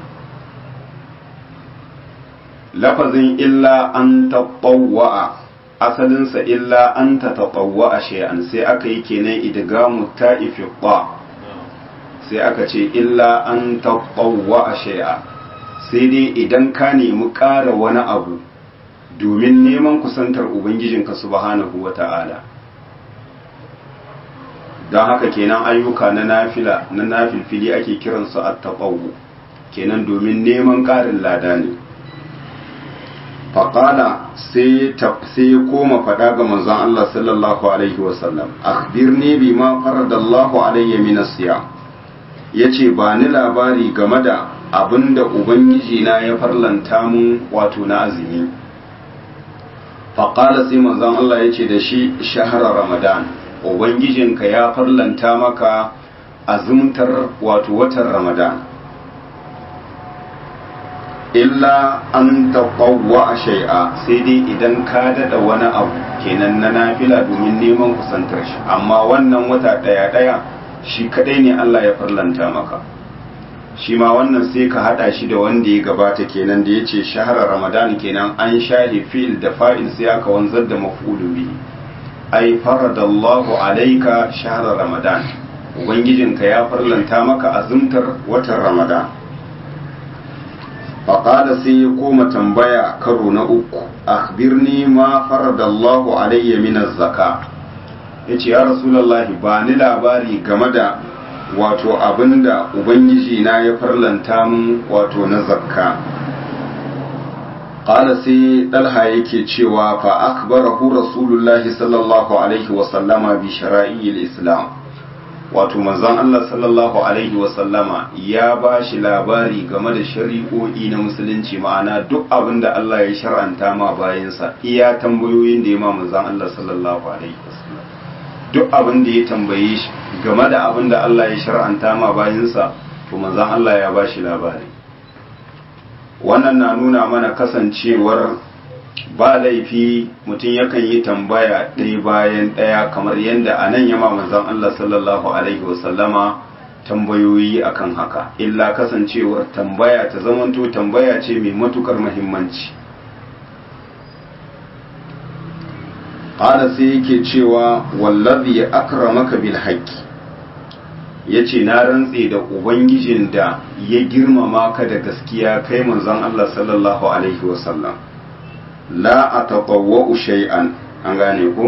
lafazin illa an taqawwa asalinsa illa an ta taɓawa a shay'an sai aka yi kenan idgamu ta'ifi ba sai aka ce illa an taɓawa a shay'a sai dai idan ka nemi ƙara wani abu domin neman kusantar ubangijinka subhanahu wa ta'ala don haka kenan ayyuka na nafila na nafilfili ake kiransu a taɓawu kenan domin neman ƙarin lada ne faƙala sai ya koma faɗa ga manzon Allah sallallahu Alaihi wasallam akhbirni bi ma faradallahu alayya min asiya yace ba ni labari game da abinda ubangiji na ya farlanta mun wato na azumi faƙala sai manzon Allah yace da shi shahara ramadan ubangijinka ya farlanta maka azumtar wato watan ramadan illa an taɓawa a shai'a sai dai idan ka daɗa wani abu kenan na nafila domin neman kusantar shi amma wannan wata ɗaya ɗaya shi kaɗai ne Allah ya farlanta maka shi ma wannan sai ka haɗa shi da wanda ya gabata kenan da ya ce shahara ramadan kenan an shahi fi'il da fa'il sai aka wanzar da maf'ulu bihi ai faradallahu alaika shahara ramadan ubangijinka ya farlanta maka azumtar watan ramadan faƙada sai ya koma tambaya karo na uku akhbirni ma faradallahu alayya min zaka yace ya rasulullahi ba ni labari game da wato abinda ubangiji na ya farlanta min wato na zakka qala sai dalha yake cewa fa akhbarahu rasulullahi sallallahu alaihi wa sallama bi shara'il islam wato manzon Allah sallallahu alaihi wasallama ya ba shi labari game da shari'o'i na musulunci ma'ana duk abin da Allah ya shar'anta ma bayansa iya tambayoyin da ya ma manzon Allah sallallahu alaihi wasallam duk abin da ya tambaye shi game da abin da Allah ya shar'anta ma bayansa to manzon Allah ya ba shi labari wannan na nuna mana kasancewar ba laifi mutum yakan yi tambaya ɗaya bayan ɗaya kamar yadda a nan yama manzon Allah sallallahu Alaihi wasallama tambayoyi akan haka illa kasancewar tambaya ta zamanto tambaya ce mai matukar mahimmanci ƙala sai yake cewa wallazi ya akramaka bil haqqi yace na rantse da ubangijin da ya girmama ka da gaskiya kai manzon Allah sallallahu alaihi wasallam la ataqawwa shay'an an gane ko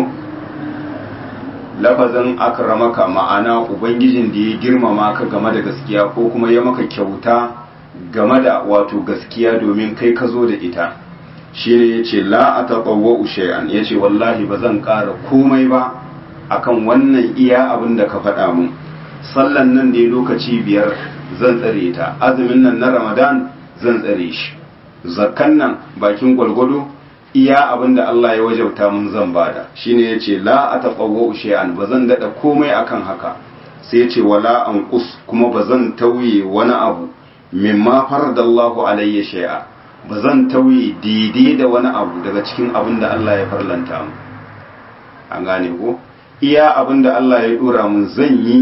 lafazin akramaka ma'ana ubangijin da ya girmama ka game da gaskiya ko kuma ya maka kyauta game da wato gaskiya domin kai ka zo da ita shine yace la ataqawwa shay'an yace wallahi ba zan ƙara komai ba akan wannan iya abin da ka faɗa mun sallan nan ne lokaci biyar zan tsare ta azumin nan na ramadan zan tsare shi zakkan nan bakin gwalgwado iya abin da Allah ya wajauta mun zan bada shine yace la ataqawwa shay'an bazan dada komai akan haka sai yace wala anqus kuma bazan tauye wani abu mimma faradallahu alayya shay'a bazan tauye daidai da wani abu daga cikin abin da Allah ya farlanta mu an gane ko iya abin da Allah ya dora mun zan yi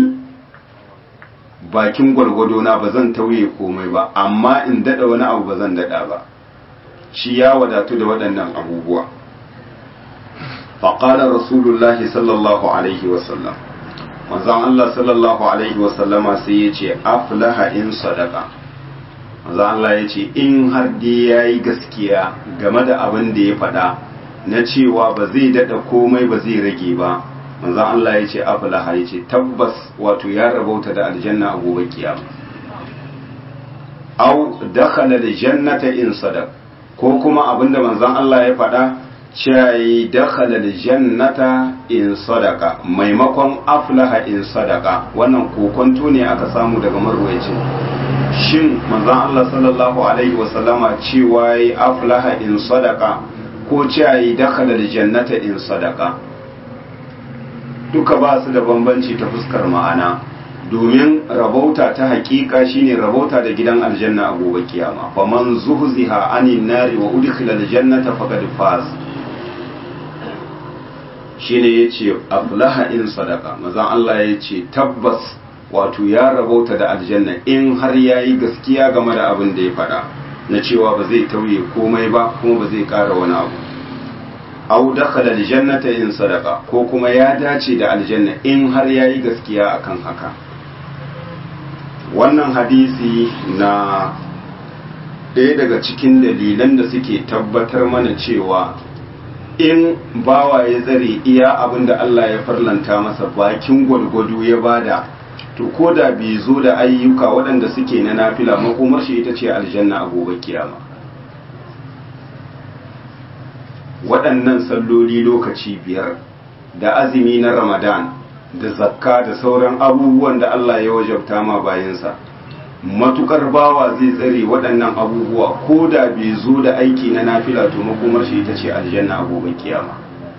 bakin gwalgwado na bazan tauye komai ba amma in dada wani abu bazan dada ba shi ya wadatu da waɗannan abubuwa faƙalar rasulullahi sallallahu alaihi wasallam manzan Allah sallallahu alaihi wasallama sai ya ce aflaha in sadaka manzan Allah ya ce in har dai ya yi gaskiya game da abin da ya faɗa na cewa ba zai daɗa komai ba zai rage ba manzan Allah ya ce aflaha ya ce tabbas wato ya rabauta da aljanna a gobe kiyama au dakhala da jannata in sadaka ko kuma abinda manzon Allah ya faɗa cewa dakhala jannata in sadaka maimakon aflaha in sadaka wannan kokonto ne aka samu daga marwayacin shin manzon Allah sallallahu alaihi wasallama cewa yi aflaha in sadaka ko cewa dakhala jannata in sadaka duka ba su da bambanci ta fuskar ma'ana domin rabauta ta hakika shine rabauta da gidan aljanna a gobe kiyama fa man zuhziha anin nari wa udkhila aljannata faqad faz shine yace aflaha in sadaka mazan Allah yace tabbas wato ya rabauta da aljanna in har yayi gaskiya game da abin da ya faɗa na cewa ba zai tauye komai ba kuma ba zai ƙara wani abu au dakhala aljannata in sadaka ko kuma ya dace da aljanna in har yayi gaskiya akan haka wannan hadisi na ɗaya daga cikin dalilan da suke tabbatar mana cewa in bawa ya tsare iya abin da Allah ya farlanta masa bakin gwargwado ya bada to ko da bai zo da ayyuka waɗanda suke na nafila makomar shi ita ce aljanna a gobe kiyama waɗannan salloli lokaci biyar da azumi na ramadan da zakka da sauran abubuwan da Allah ya wajabta ma bayansa matukar bawa zai tsare waɗannan abubuwa ko da bai zo da aiki na nafila to makomar shi ita ce aljanna a gobe kiyama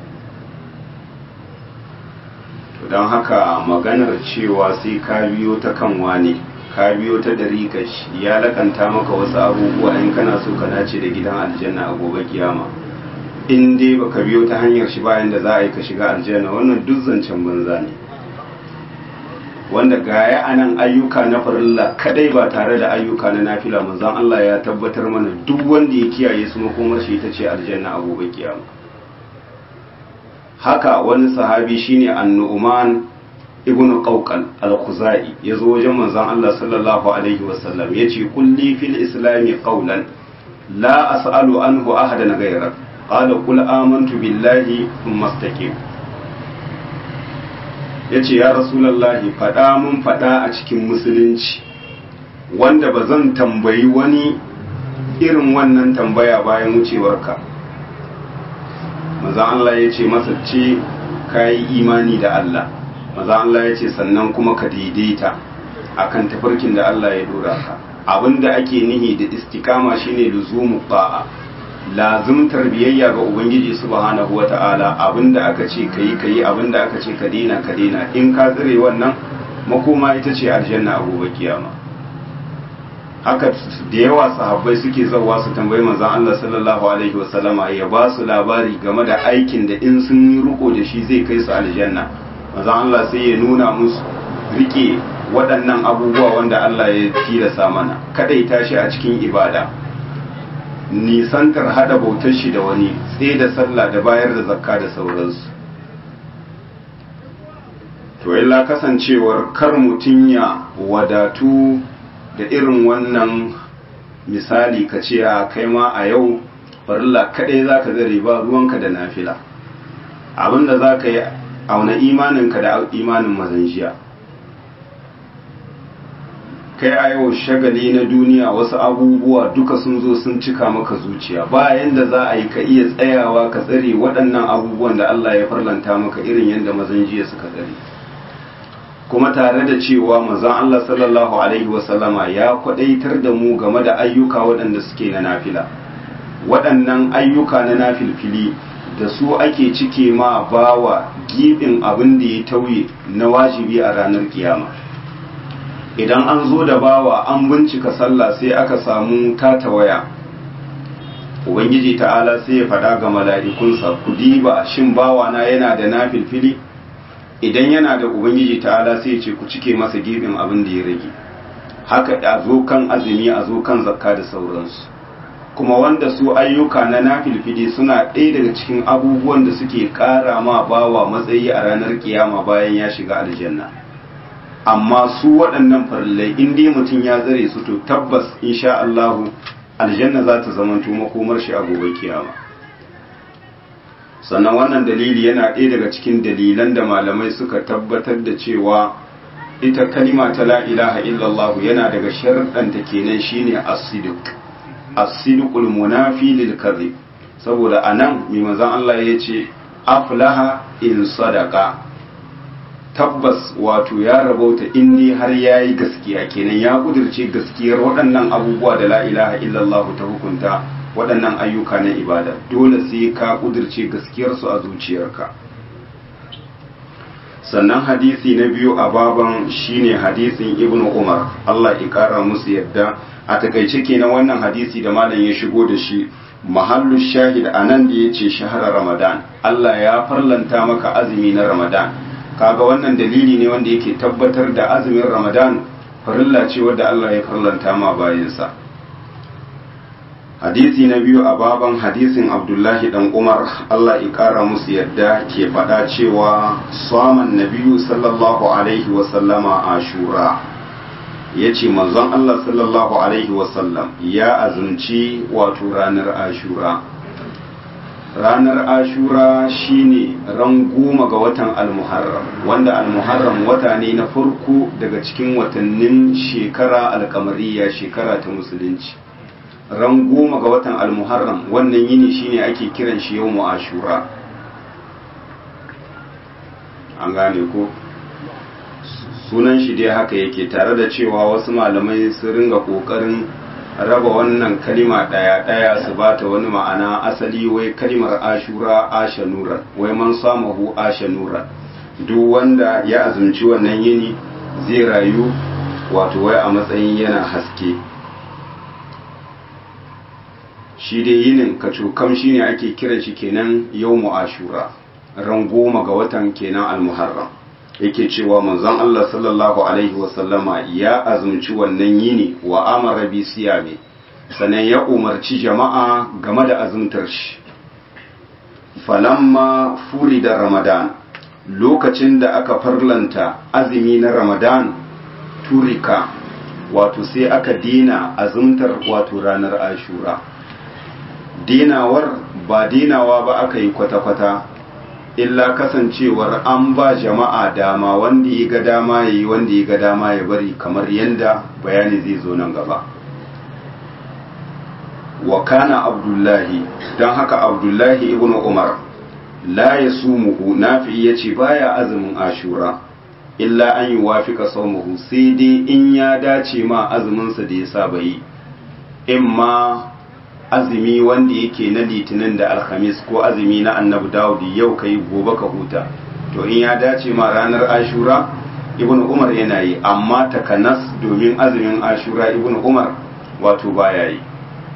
to don haka maganar cewa sai ka biyo ta kan wane ka biyo ta dariƙa shi ya lakanta maka wasu abubuwa in kana so ka dace da gidan aljanna a gobe kiyama in dai baka biyo ta hanyar shi bayan da za a yi ka shiga aljanna wannan duk zancen banza ne wanda gaya a nan ayyuka na farilla kadai ba tare da ayyuka na nafila manzon Allah ya tabbatar mana duk wanda ya kiyaye su makomar shi ita ce aljanna a gobe kiyama haka wani sahabi shine annu'man ibn qawqal al-khuzai yazo wajen manzon Allah sallallahu alaihi wasallam yace kulli fil islami qawlan la as'alu anhu ahadan ghayrak qala qul amantu billahi thumma istaqim ya ce ya rasulallahi faɗa mun faɗa a cikin musulunci wanda ba zan tambayi wani irin wannan tambaya bayan wucewarka maza Allah ya ce masa ce ka yi imani da Allah maza Allah ya ce sannan kuma ka daidaita akan tafarkin da Allah ya dora ka abinda ake nihi da istikama shine luzumu ba'a lazimtar biyayya ga ubangiji subhanahu wata'ala abinda aka ce kayi kayi abinda aka ce ka dina ka dina in ka tsire wannan makoma ita ce aljanna a gobe kiyama haka da yawa sahabbai suke zawa su tambayi manzon Allah sallallahu alaihi wasallama ya ba su labari game da aikin da in sun yi riko da shi zai kai su aljanna manzon Allah sai ya nuna musu rike waɗannan abubuwa wanda Allah ya tilasa mana kadaita shi a cikin ibada nisantar hada bautar shi da wani tsaye da sallah da bayar da zakka da sauransu to illa kasancewar kar mutum ya wadatu da irin wannan misali ka ce a kai ma a yau farilla kaɗai za ka zare ba ruwanka da nafila abinda za ka yi auna imaninka da imanin mazanjiya kai a yau shagali na duniya wasu abubuwa duka sun zo sun cika maka zuciya bayan da za a yi ka iya tsayawa ka tsare waɗannan abubuwan da Allah ya farlanta maka irin yadda mazanjiya suka tsare kuma tare da cewa manzon Allah sallallahu alaihi wasallama ya kwadaitar da mu game da ayyuka waɗanda suke na nafila waɗannan ayyuka na nafilfili da su ake cike ma bawa gibin abin da ya tauye na wajibi a ranar kiyama idan an zo da bawa an bincika sallah sai aka samu tatawaya ubangiji ta'ala sai ya faɗa ga mala'ikunsa ku diba shin bawana yana da nafilfili idan yana da ubangiji ta'ala sai ya ce ku cike masa gibin abin da ya rage haka a zo kan azumi a zo kan zakka da sauransu kuma wanda su ayyuka na nafilfili suna ɗaya daga cikin abubuwan da suke ƙara ma bawa matsayi a ranar kiyama bayan ya shiga aljanna amma su waɗannan farillai in dai mutum ya tsare su to tabbas insha Allahu aljanna za ta zamanto makomar shi a gobe kiyama sannan wannan dalili yana ɗaya daga cikin dalilan da malamai suka tabbatar da cewa ita kalima ta la ilaha illallah yana daga sharɗanta kenan shine as-sidq as-sidqul munafi lil kadhib saboda anan mai manzon Allah ya ce aflaha in sadaqa tabbas wato ya rabauta in ne har yayi gaskiya kenan ya kudirce gaskiyar waɗannan abubuwa da la ilaha illallah ta hukunta waɗannan ayyuka na ibada dole sai ka kudirce gaskiyarsu a zuciyarka sannan hadisi na biyu a baban shine hadisin ibnu umar Allah ya kara musu yadda a takaice kenan wannan hadisi da malam ya shigo da shi mahallu shahid anan da yace shahara ramadan Allah ya farlanta maka azumi na ramadan kaga wannan dalili ne wanda yake tabbatar da azumin ramadan farilla ce wadda Allah ya farlanta ma bayansa hadisi na biyu a baban hadisin abdullahi dan umar Allah ya kara musu yadda ke faɗa cewa saman nabiyu sallallahu alaihi wasallama ashura ya ce manzon Allah sallallahu alaihi wasallam ya azumci wato ranar ashura ranar ashura shine ran goma ga watan almuharram wanda almuharram wata ne na farko daga cikin watannin shekara alkamariya shekara ta musulunci ran goma ga watan almuharram wannan yini shine ake kiran shi yau ashura an gane ko sunan shi dai haka yake tare da cewa wasu malamai sun ringa kokarin raba wannan kalima ɗaya ɗaya su ba ta wani ma'ana asali wai kalimar ashura ashanura wai man samahu ashanura duk wanda ya azumci wannan yini zai rayu wato wai a matsayin yana haske shi dai yinin kacokam shi ne ake kiran shi kenan yau ashura ran goma ga watan kenan almuharram yake cewa manzon Allah sallallahu alaihi wasallama ya azumci wannan yini wa amara bi siyami sannan ya umarci jama'a game da azumtar shi falamma furi da ramadan lokacin da aka farlanta azumi na ramadan turika wato sai aka dina azumtar wato ranar ashura dinawar ba dinawa ba aka yi kwata-kwata illa kasancewar an ba jama'a dama wanda ya ga dama ya yi wanda ya ga dama ya bari kamar yadda bayani zai zo nan gaba wa kana abdullahi don haka abdullahi ibn umar la ya sumuhu nafi ya ce baya azumin ashura illa an yi wafika saumuhu sai dai in ya dace ma azuminsa da ya saba yi in ma azumi wanda yake na litinin da alhamis ko azumi na annabi dawudi yau ka yi gobe ka huta to in ya dace ma ranar ashura ibn umar yana yi amma takanas domin azumin ashura ibn umar wato baya yi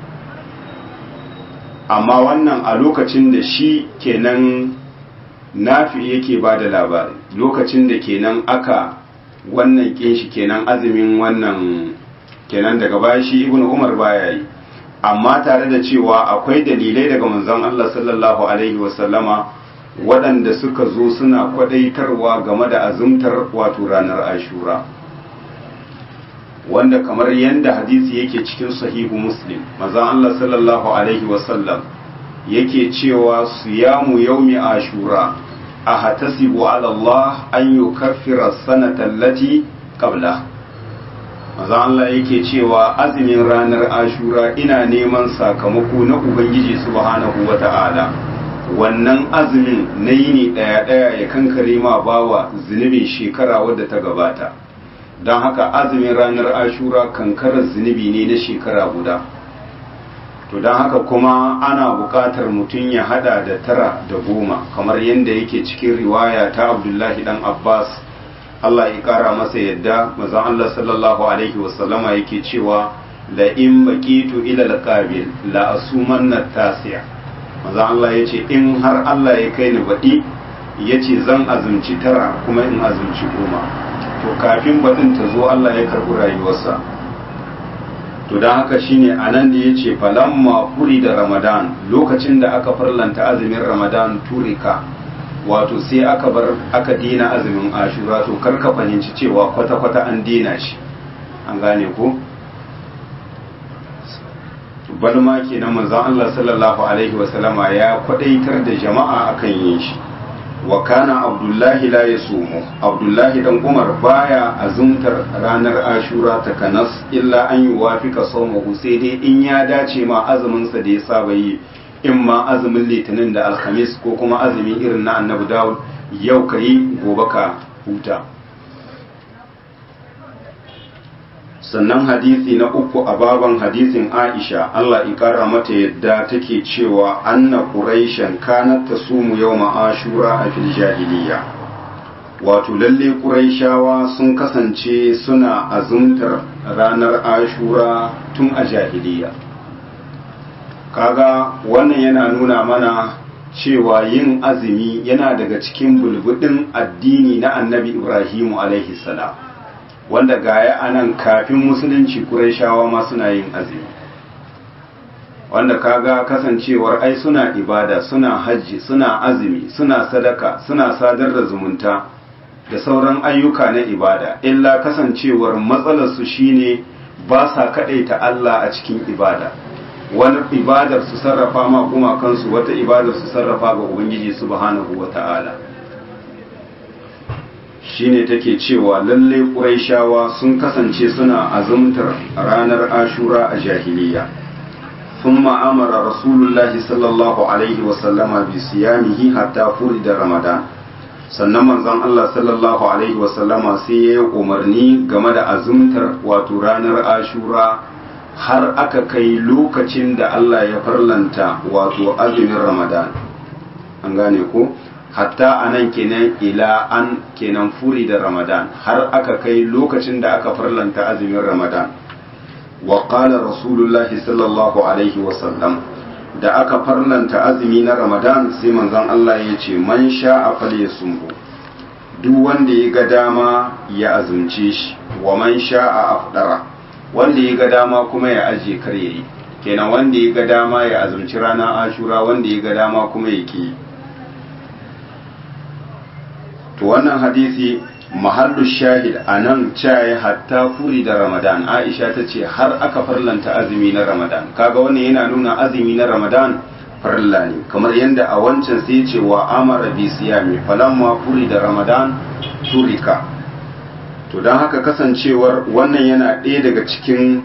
amma wannan a lokacin da shi kenan nafi yake ba da labari lokacin da kenan aka wannan kin shi kenan azumin wannan kenan daga baya shi ibn umar baya yi amma tare da cewa akwai dalilai daga manzon Allah sallallahu alaihi wasallama waɗanda suka zo suna kwadaitarwa game da azumtar wato ranar ashura wanda kamar yadda hadisi yake cikin sahihu muslim mazan Allah sallallahu alaihi wasallam yake cewa siyamu yaumi ashura a hatasibu ala Allah an yi kafira sanatan lati qabla mazan Allah yake cewa azumin ranar ashura ina neman sakamako na ubangiji subhanahu wa ta'ala wannan azumin na yini ɗaya-ɗaya ya kankare ma bawa zunubin shekara wadda ta gabata don haka azumin ranar ashura kankarar zunubi ne na shekara guda to don haka kuma ana buƙatar mutum ya hada da tara da goma kamar yadda yake cikin riwaya ta abdullahi dan abbas allah ya ƙara masa yadda mazan allah sallallahu alaihi wasallama yake cewa la in baqitu ila alqabil la asumanna tasiya maza Allah ya ce in har Allah ya kai ni baɗi ya ce zan azumci tara kuma in azumci goma to kafin baɗin ta zo Allah ya karɓi rayuwarsa to don haka shine a nan da ya ce falamma furi da ramadan lokacin da aka farlanta azumin ramadan turika wato sai aka bar aka dina azumin ashura to kar ka fahimci cewa kwata-kwata an dina shi an gane ko balma kenan manzon Allah sallallahu alaihi wasallama ya kwadaitar da jama'a akan yin shi wa kana abdullahi la yasumu abdullahi dan umar baya azumtar ranar ashura ta kanas illa an yi wafika saumahu sai dai in ya dace ma azumin sa da ya saba yi in ma azumin litinin da alhamis ko kuma azumin irin na annabi dawud yau ka yi gobe ka huta sannan hadisi na uku a baban hadisin Aisha Allah ikara mata yadda take cewa anna quraishan kanat tasumu yawma ashura a fil jahiliya wato lalle quraishawa sun kasance suna azumtar ranar ashura tun a jahiliya kaga wannan yana nuna mana cewa yin azumi yana daga cikin bulbudin addini na annabi Ibrahimu alaihi salam wanda gaya a nan kafin musulunci ƙurayshawa ma suna yin azumi wanda kaga kasancewar ai suna ibada suna hajji suna azumi suna sadaka suna sadar da zumunta da sauran ayyuka na ibada illa kasancewar matsalarsu shine ba sa kaɗaita Allah a cikin ibada wani ibadar su sarrafa ma gumakansu wata ibadar su sarrafa ga ubangiji subhanahu wa ta'ala shine take cewa lalle ƙuraishawa sun kasance suna azumtar ranar ashura a jahiliya ثم أمر رسول الله صلى الله عليه وسلم بصيامه حتى فرد رمضان sannan manzon Allah sallallahu alaihi wasallama sai ya yi umarni game da azumtar wato ranar ashura har aka kai lokacin da Allah ya farlanta wato azumin ramadan an gane ko hatta a nan kenan ila an kenan furi da ramadan har aka kai lokacin da aka farlanta azumin ramadan wa qala rasulullahi sallallahu alaihi wasallam da aka farlanta azumi na ramadan sai manzon Allah ya ce man sha'a falyasumhu duk wanda ya ga dama ya azumce shi wa man sha'a afdara wanda ya ga dama kuma ya aje kar yayi kenan wanda ya ga dama ya azumci rana ashura wanda ya ga dama kuma ya ki to wannan hadisi mahallu shahid a nan caye hatta furi da ramadan aisha ta ce har aka farlanta azumi na ramadan kaga wannan yana nuna azumi na ramadan farilla ne kamar yadda a wancan sai ce wa amara bi siyami falamma furi da ramadan turika to don haka kasancewar wannan yana ɗaya daga cikin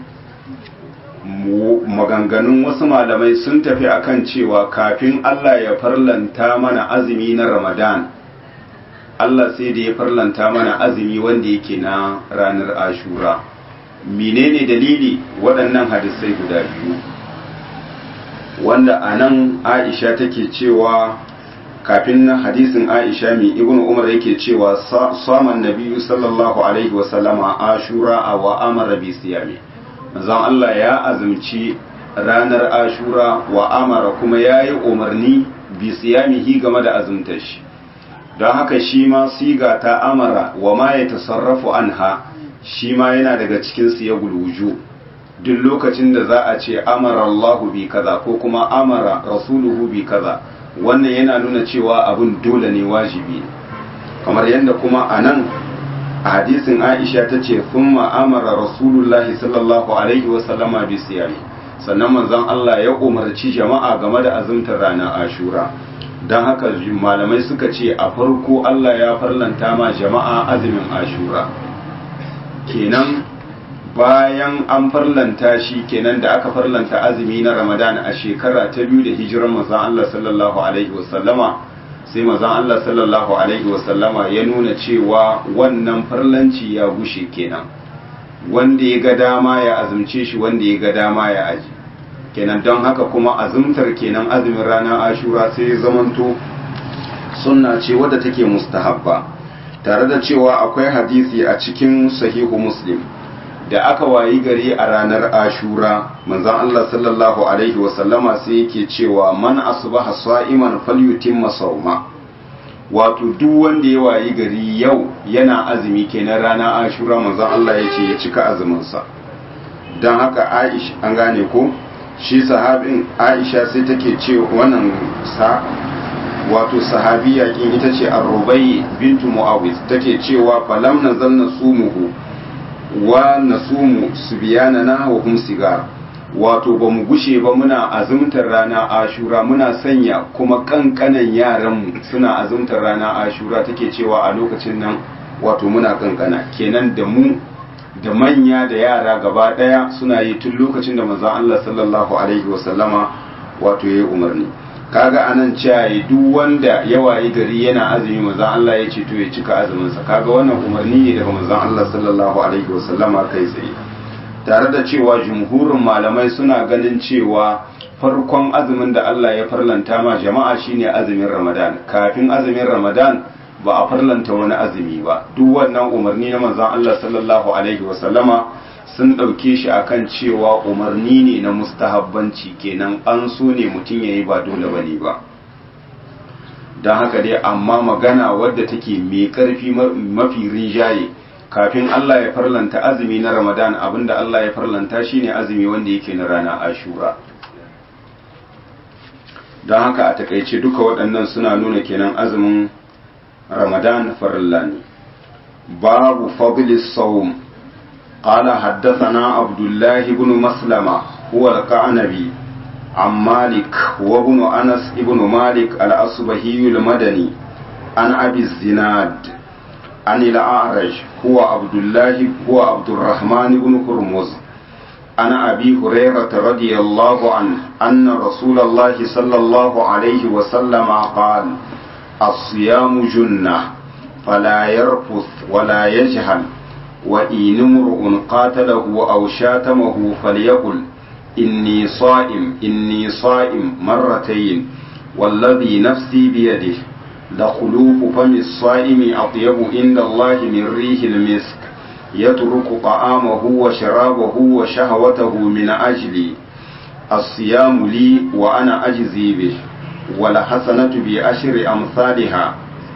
maganganun wasu malamai sun tafi akan cewa kafin allah ya farlanta mana azumi na ramadan Allah sai da ya farlanta mana azumi wanda yake na ranar ashura menene dalili waɗannan hadisai guda biyu wanda a nan aisha take cewa kafin na hadisin aisha mai ibn umar yake cewa saman nabiyu sallallahu alaihi wasallama ashura a wa amara bi siyami manzon Allah ya azumci ranar ashura wa amara kuma ya yi umarni bi siyamihi game da azumtar shi don haka shi ma siga ta amara wa ma ya tasarrafu anha shi ma yana daga cikin su ya guluju duk lokacin da za a ce amara Allahu bi kaza ko kuma amara rasuluhu bi kaza wannan yana nuna cewa abin dole ne wajibi ne kamar yadda kuma a nan a hadisin aisha ta ce sun ma'amara rasulullahi sallallahu alaihi wasallama bi siyami sannan manzon Allah ya umarci jama'a game da azumtar ranar ashura don haka malamai suka ce a farko Allah ya farlanta ma jama'a azumin ashura kenan bayan an farlanta shi kenan da aka farlanta azumi na ramadan a shekara ta biyu da hijirar manzon Allah sallallahu alaihi wasallama sai manzon Allah sallallahu alaihi wasallama ya nuna cewa wannan farlanci ya gushe kenan wanda ya ga dama ya azumce shi wanda ya ga dama ya aji kenan don haka kuma azumtar kenan azumin ranar ashura sai ya zamanto sunna ce wadda take mustahabba tare da cewa akwai hadisi a cikin sahihu muslim da aka wayi gari a ranar ashura manzon Allah sallallahu alaihi wasallama sai yake cewa man asbaha sa'iman falyutimma sawma wato duk wanda ya wayi gari yau yana azumi kenan ranar ashura manzon Allah ya ce ya cika azumin sa dan haka Aisha an gane ko shi sahabin Aisha sai take ce wannan sa wato sahabiya kin ita ce Ar-Rubai bintu Muawiz take cewa falam nazalna sumuhu wa nasumu subyanana wa hum sigar wato ba mu gushe ba muna azumtar rana ashura muna sanya kuma kankanan yaranmu suna azumtar rana ashura take cewa a lokacin nan wato muna kankana kenan da mu da manya da yara gaba daya suna yi tun lokacin da manzon Allah sallallahu alaihi wasallama wato yayi umarni kaga anan cewa duk wanda ya wayi gari yana azumi manzon Allah ya ce to ya cika azumin sa kaga wannan umarni ne daga manzon Allah sallallahu alaihi wasallama kai tsaye tare da cewa jumhurin malamai suna ganin cewa farkon azumin da Allah ya farlanta ma jama'a shine azumin Ramadan kafin azumin Ramadan ba a farlanta wani azumi ba duk wannan umarni na manzon Allah sallallahu alaihi wasallama sun ɗauke shi akan cewa umarni ne na mustahabbanci kenan an so ne mutum ya yi ba dole bane ba don haka dai amma magana wadda take mai ƙarfi mafi rinjaye kafin Allah ya farlanta azumi na Ramadan abinda Allah ya farlanta shine azumi wanda yake na rana Ashura don haka a takaice duka waɗannan suna nuna kenan azumin Ramadan farilla ne babu fadlis sawm قال حدثنا عبد الله بن مسلمة هو القعنبي عن مالك وابن أنس ابن مالك الأصبهي المدني عن أبي الزناد عن الأعرج هو عبد الله هو عبد الرحمن بن هرمز عن أبي هريرة رضي الله عنه أن رسول الله صلى الله عليه وسلم قال الصيام جنة فلا يرفث ولا يجهل وإن امرؤ قاتله أو شاتمه فليقل إني صائم إني صائم مرتين والذي نفسي بيده لخلوف فم الصائم أطيب عند الله من ريح المسك يترك طعامه وشرابه وشهوته من أجلي الصيام لي وأنا أجزي به والحسنة بعشر أمثالها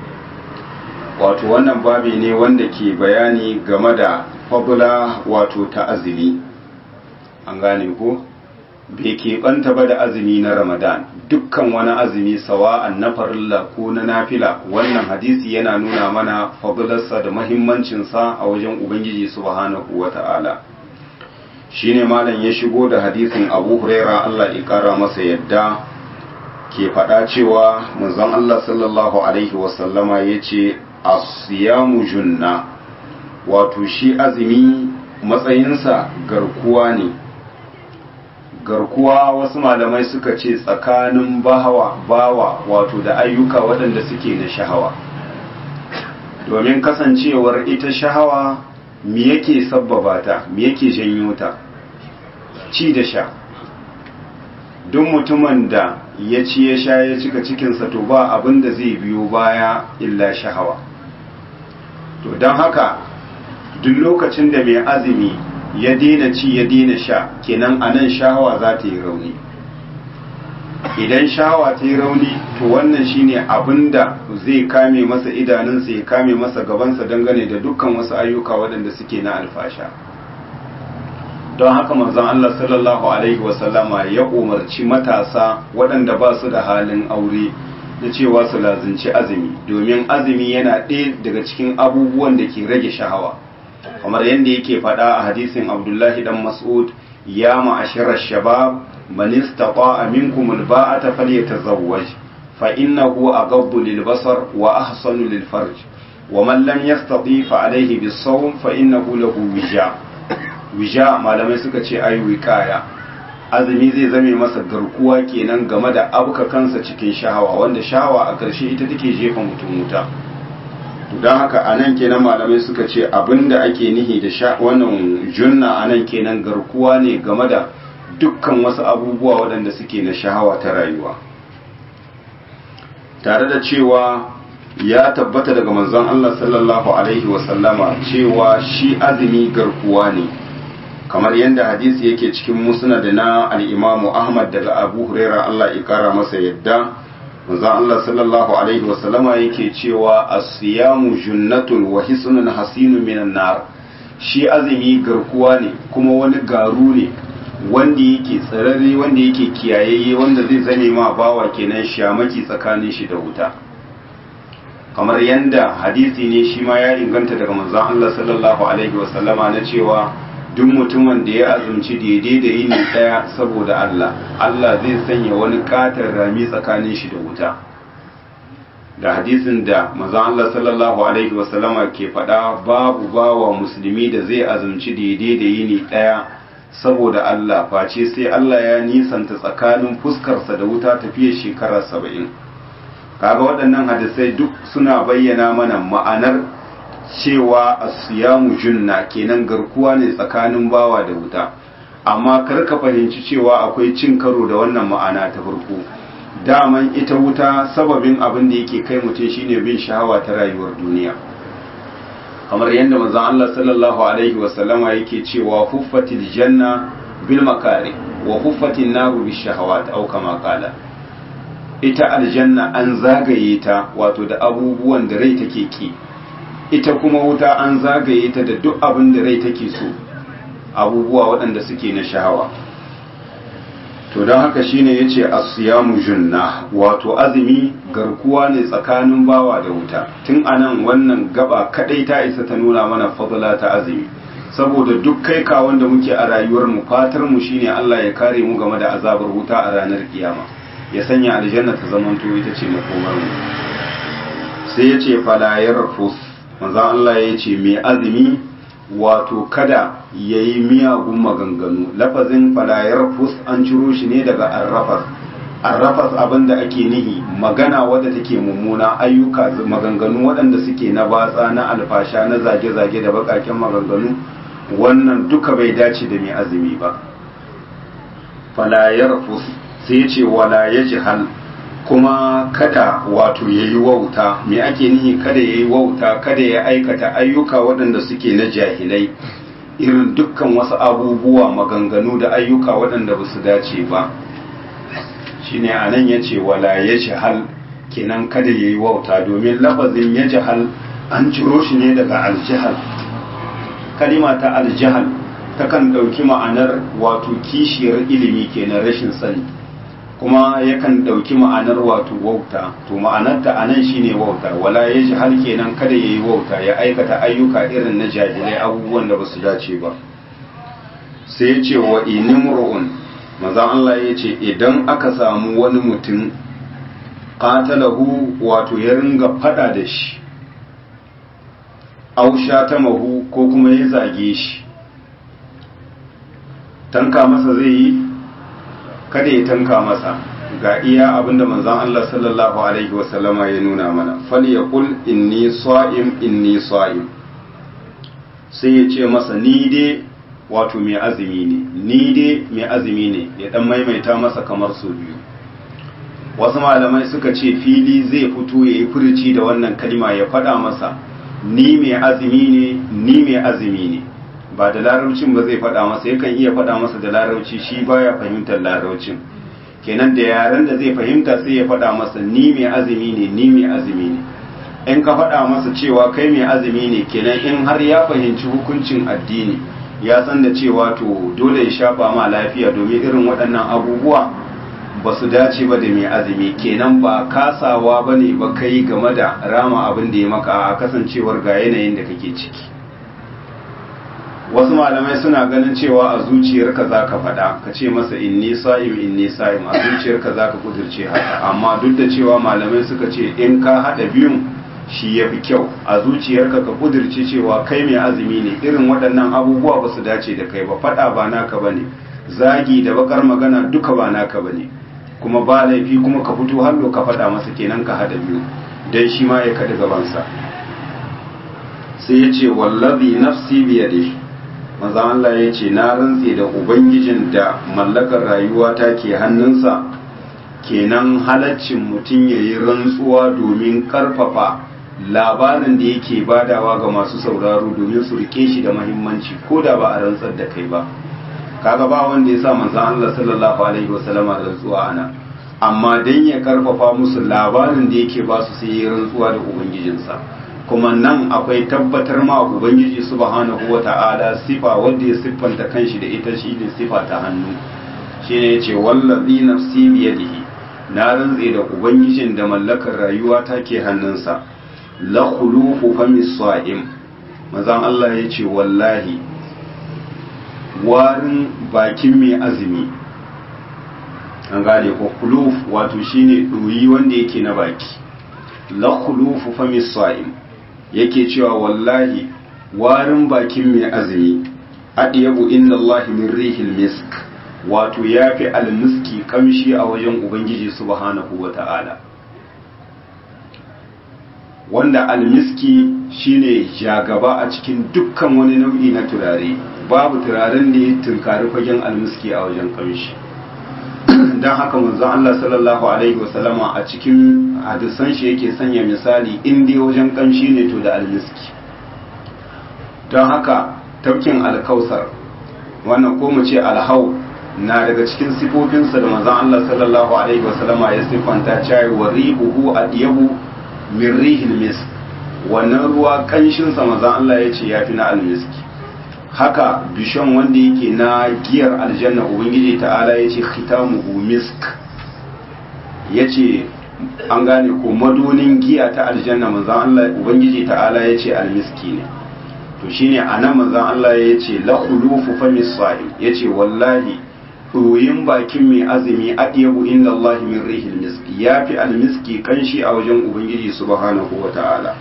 wato wannan babi ne wanda ke bayani game da fabula wato ta azumi an gane ko bai keɓanta ba da azumi na ramadan dukkan wani azumi sawa'an na farilla ko na nafila wannan hadisi yana nuna mana fabularsa da mahimmancinsa a wajen ubangiji subhanahu wa ta'ala shine malam ya shigo da hadisin abu huraira allah ya kara masa yadda ke faɗa cewa manzon allah sallallahu alaihi wasallama ya ce asiyamu junna wato shi azumi matsayinsa garkuwa ne garkuwa wasu malamai suka ce tsakanin bawa bawa wato da ayyuka waɗanda suke na shahawa domin kasancewar ita shahawa me yake sabbaba ta me yake janyo ta ci da sha duk mutumin da ya ci ya sha ya cika cikinsa to ba abin da zai biyo baya illa shahawa to don haka duk lokacin da mai azumi ya daina ci ya daina sha kenan a nan shahawa za ta yi rauni idan shahawa ta yi rauni to wannan shine abin da zai kame masa idanunsa ya kame masa gabansa dangane da dukkan wasu ayyuka waɗanda suke na alfasha don haka manzon Allah sallallahu alaihi wasallama ya umarci matasa waɗanda ba su da halin aure da cewa su lazinci azumi domin azumi yana ɗaya daga cikin abubuwan da ke rage shahawa kamar yadda yake faɗa a hadisin abdullahi dan mas'ud ya ma'ashirar shabab man istata'a minkum alba'ata falyatazawwaj fa innahu aghaddu lilbasar wa ahsanu lilfarj wa man lam yastati fa alayhi bis-sawm fa innahu lahu wija wija malamai suka ce ayi wiqaya azumi zai zame masa garkuwa kenan game da abuka kansa cikin shahawa wanda shahawa a ƙarshe ita take jefa mutum wuta don haka a nan kenan malamai suka ce abinda ake nihi da wannan junna a nan kenan garkuwa ne game da dukkan wasu abubuwa waɗanda suke na shahawa ta rayuwa tare da cewa ya tabbata daga manzon Allah sallallahu alaihi wasallama cewa shi azumi garkuwa ne kamar yadda hadisi yake cikin musnad na al-Imam Ahmad daga Abu Huraira Allah ya kara masa yadda manzon Allah sallallahu alaihi wasallama yake cewa as-siyamu junnatun wa hisnun hasinun minan nar shi azumi garkuwa ne kuma wani garu ne wanda yake tsararre wanda yake kiyayayye wanda zai zame ma bawa kenan shamaki tsakanin shi da wuta kamar yadda hadisi ne shi ma ya inganta daga manzon Allah sallallahu alaihi wasallama na cewa duk mutumin da ya azumci daidai da yini daya saboda Allah Allah zai sanya wani katar rami tsakanin shi da wuta da hadisin da manzon Allah sallallahu alaihi wasallama ke faɗa babu bawa musulmi da zai azumci daidai da yini daya saboda Allah face sai Allah ya nisanta tsakanin fuskarsa da wuta tafiya shekara saba'in kaga waɗannan hadisai duk suna bayyana mana ma'anar cewa asiyamu junna kenan garkuwa ne tsakanin bawa da wuta amma kar ka fahimci cewa akwai cin karo da wannan ma'ana ta farko daman ita wuta sababin abin da yake kai mutum shine bin shahawa ta rayuwar duniya kamar yadda manzon Allah sallallahu alaihi wasallama yake cewa huffatil janna bil makari wa huffatin naru bis shahawat au kama qala ita aljanna an zagaye ta wato da abubuwan da rai take ki ita kuma wuta an zagaye ta da duk abin da rai take so abubuwa waɗanda suke na shahawa to don haka shine yace as-siyamu junna wato azumi garkuwa ne tsakanin bawa da wuta tun anan wannan gaba kadai ta isa ta nuna mana fadla ta azumi saboda duk kai ka wanda muke a rayuwar mu fatar mu shine Allah ya kare mu game da azabar wuta a ranar kiyama ya sanya aljanna ta zamanto ita ce makomar mu sai yace fala yarfus manzon Allah yace mai azumi wato kada ya yi miyagun maganganu lafazin falayar fus an ciro shi ne daga arrafas arrafas abinda ake nihi magana wadda take mummuna ayyuka maganganu waɗanda suke na batsa na alfasha na zage-zage da bakaken maganganu wannan duka bai dace da mai azumi ba falayar fus sai ce wala ya jihal kuma kada wato ya yi wauta me ake nihi kada ya yi wauta kada ya aikata ayyuka waɗanda suke na jahilai irin dukkan wasu abubuwa maganganu da ayyuka waɗanda ba su dace ba shine a nan ya ce wala ya jihal kenan kada ya yi wauta domin lafazin ya jihal an ciro shi ne daga aljihal kalima ta aljihal takan ɗauki ma'anar wato kishiyar ilimi kenan rashin sani kuma yakan ɗauki ma'anar wato wauta to ma'anarta a nan shine wauta wala ya ji har kenan kada ya yi wauta ya aikata ayyuka irin na jahilai abubuwan da ba su dace ba sai ya ce wa inimru'un mazan Allah ya ce idan aka samu wani mutum qatalahu wato ya ringa fada da shi ausha ta mahu ko kuma ya zage shi tanka masa zai yi kada ya tanka masa ga iya abinda manzon Allah sallallahu alaihi wasallama ya nuna mana fal yaqul inni sa'im inni sa'im sai ya ce masa ni dai wato mai azumi ne ni dai mai azumi ne ya dan maimaita masa kamar su biyu wasu malamai suka ce fili zai fito ya yi furuci da wannan kalima ya faɗa masa ni mai azumi ne ni mai azumi ne ba da larabcin ba zai faɗa masa yakan iya faɗa masa da larabci shi baya fahimtar larabcin kenan da yaren da zai fahimta sai ya faɗa masa ni mai azumi ne ni mai azumi ne in ka faɗa masa cewa kai mai azumi ne kenan in har ya fahimci hukuncin addini ya san da cewa to dole ya shafa ma lafiya domin irin waɗannan abubuwa ba su dace ba da mai azumi kenan ba kasawa ba ne ba kai game da rama abin da ya maka a kasancewar ga yanayin da kake ciki wasu malamai suna ganin cewa a zuciyarka za ka faɗa ka ce masa inni sa'im inni sa'im a zuciyarka za ka kudirce haka amma duk da cewa malamai suka ce in ka haɗa biyun shi ya fi kyau a zuciyarka ka kudirce cewa kai mai azumi ne irin waɗannan abubuwa ba su dace da kai ba faɗa ba naka ba ne zagi da bakar magana duka ba naka ba ne kuma ba laifi kuma ka fito hallo ka faɗa masa kenan ka haɗa biyu don shi ma ya kaɗi gabansa sai ya ce wallazi nafsi biyade maza Allah ya ce na rantse da ubangijin da mallakar rayuwa ta ke hannunsa kenan halaccin mutum ya yi rantsuwa domin karfafa labarin da yake badawa ga masu sauraro domin su rike shi da mahimmanci ko da ba a rantsar da kai ba kaga ba wanda ya sa manzon Allah sallallahu alaihi wasallama rantsuwa ana amma dan ya karfafa musu labarin da yake ba su sai ya rantsuwa da ubangijinsa kuma nan akwai tabbatar ma ubangiji subhanahu wata'ala sifa wanda ya siffanta kanshi da ita shine sifa ta hannu shine yace wallazi nafsi biyadihi na rantse da ubangijin da mallakar rayuwa take hannunsa la khulufu famis sa'im manzon Allah yace wallahi warin bakin mai azumi an gane ko khuluf wato shine doyi wanda yake na baki la khulufu famis sa'im yake cewa wallahi warin bakin mai azumi adiyabu inda Allah min rihil misk wato yafi almiski kamshi a wajen ubangiji subhanahu wata'ala wanda almiski shine jagaba a cikin dukkan wani nau'i na turare babu turaren da ya tunkari fagen almiski a wajen kamshi don haka manzon Allah sallallahu alaihi wasallama a cikin hadisan shi yake sanya misali in dai wajen kamshi ne to da almiski don haka tafkin alkausar wannan ko mu ce alhau na daga cikin sifofinsa da manzon Allah sallallahu alaihi wasallama ya siffanta cewa wa rihuhu adiyabu min rihil misk wannan ruwa kanshin sa manzon Allah ya ce yafi na almiski haka bishon wanda yake na giyar aljanna ubangiji ta'ala ya ce khitamuhu misk ya ce an gane ko madonin giya ta aljanna manzan Allah ubangiji ta'ala ya ce almiski ne to shine a nan manzan Allah ya ce la khulufu famis sa'im ya ce wallahi ɗoyin bakin mai azumi adiyabu inda Allah min rihil miski ya fi almiski kanshi a wajen ubangiji subhanahu wa ta'ala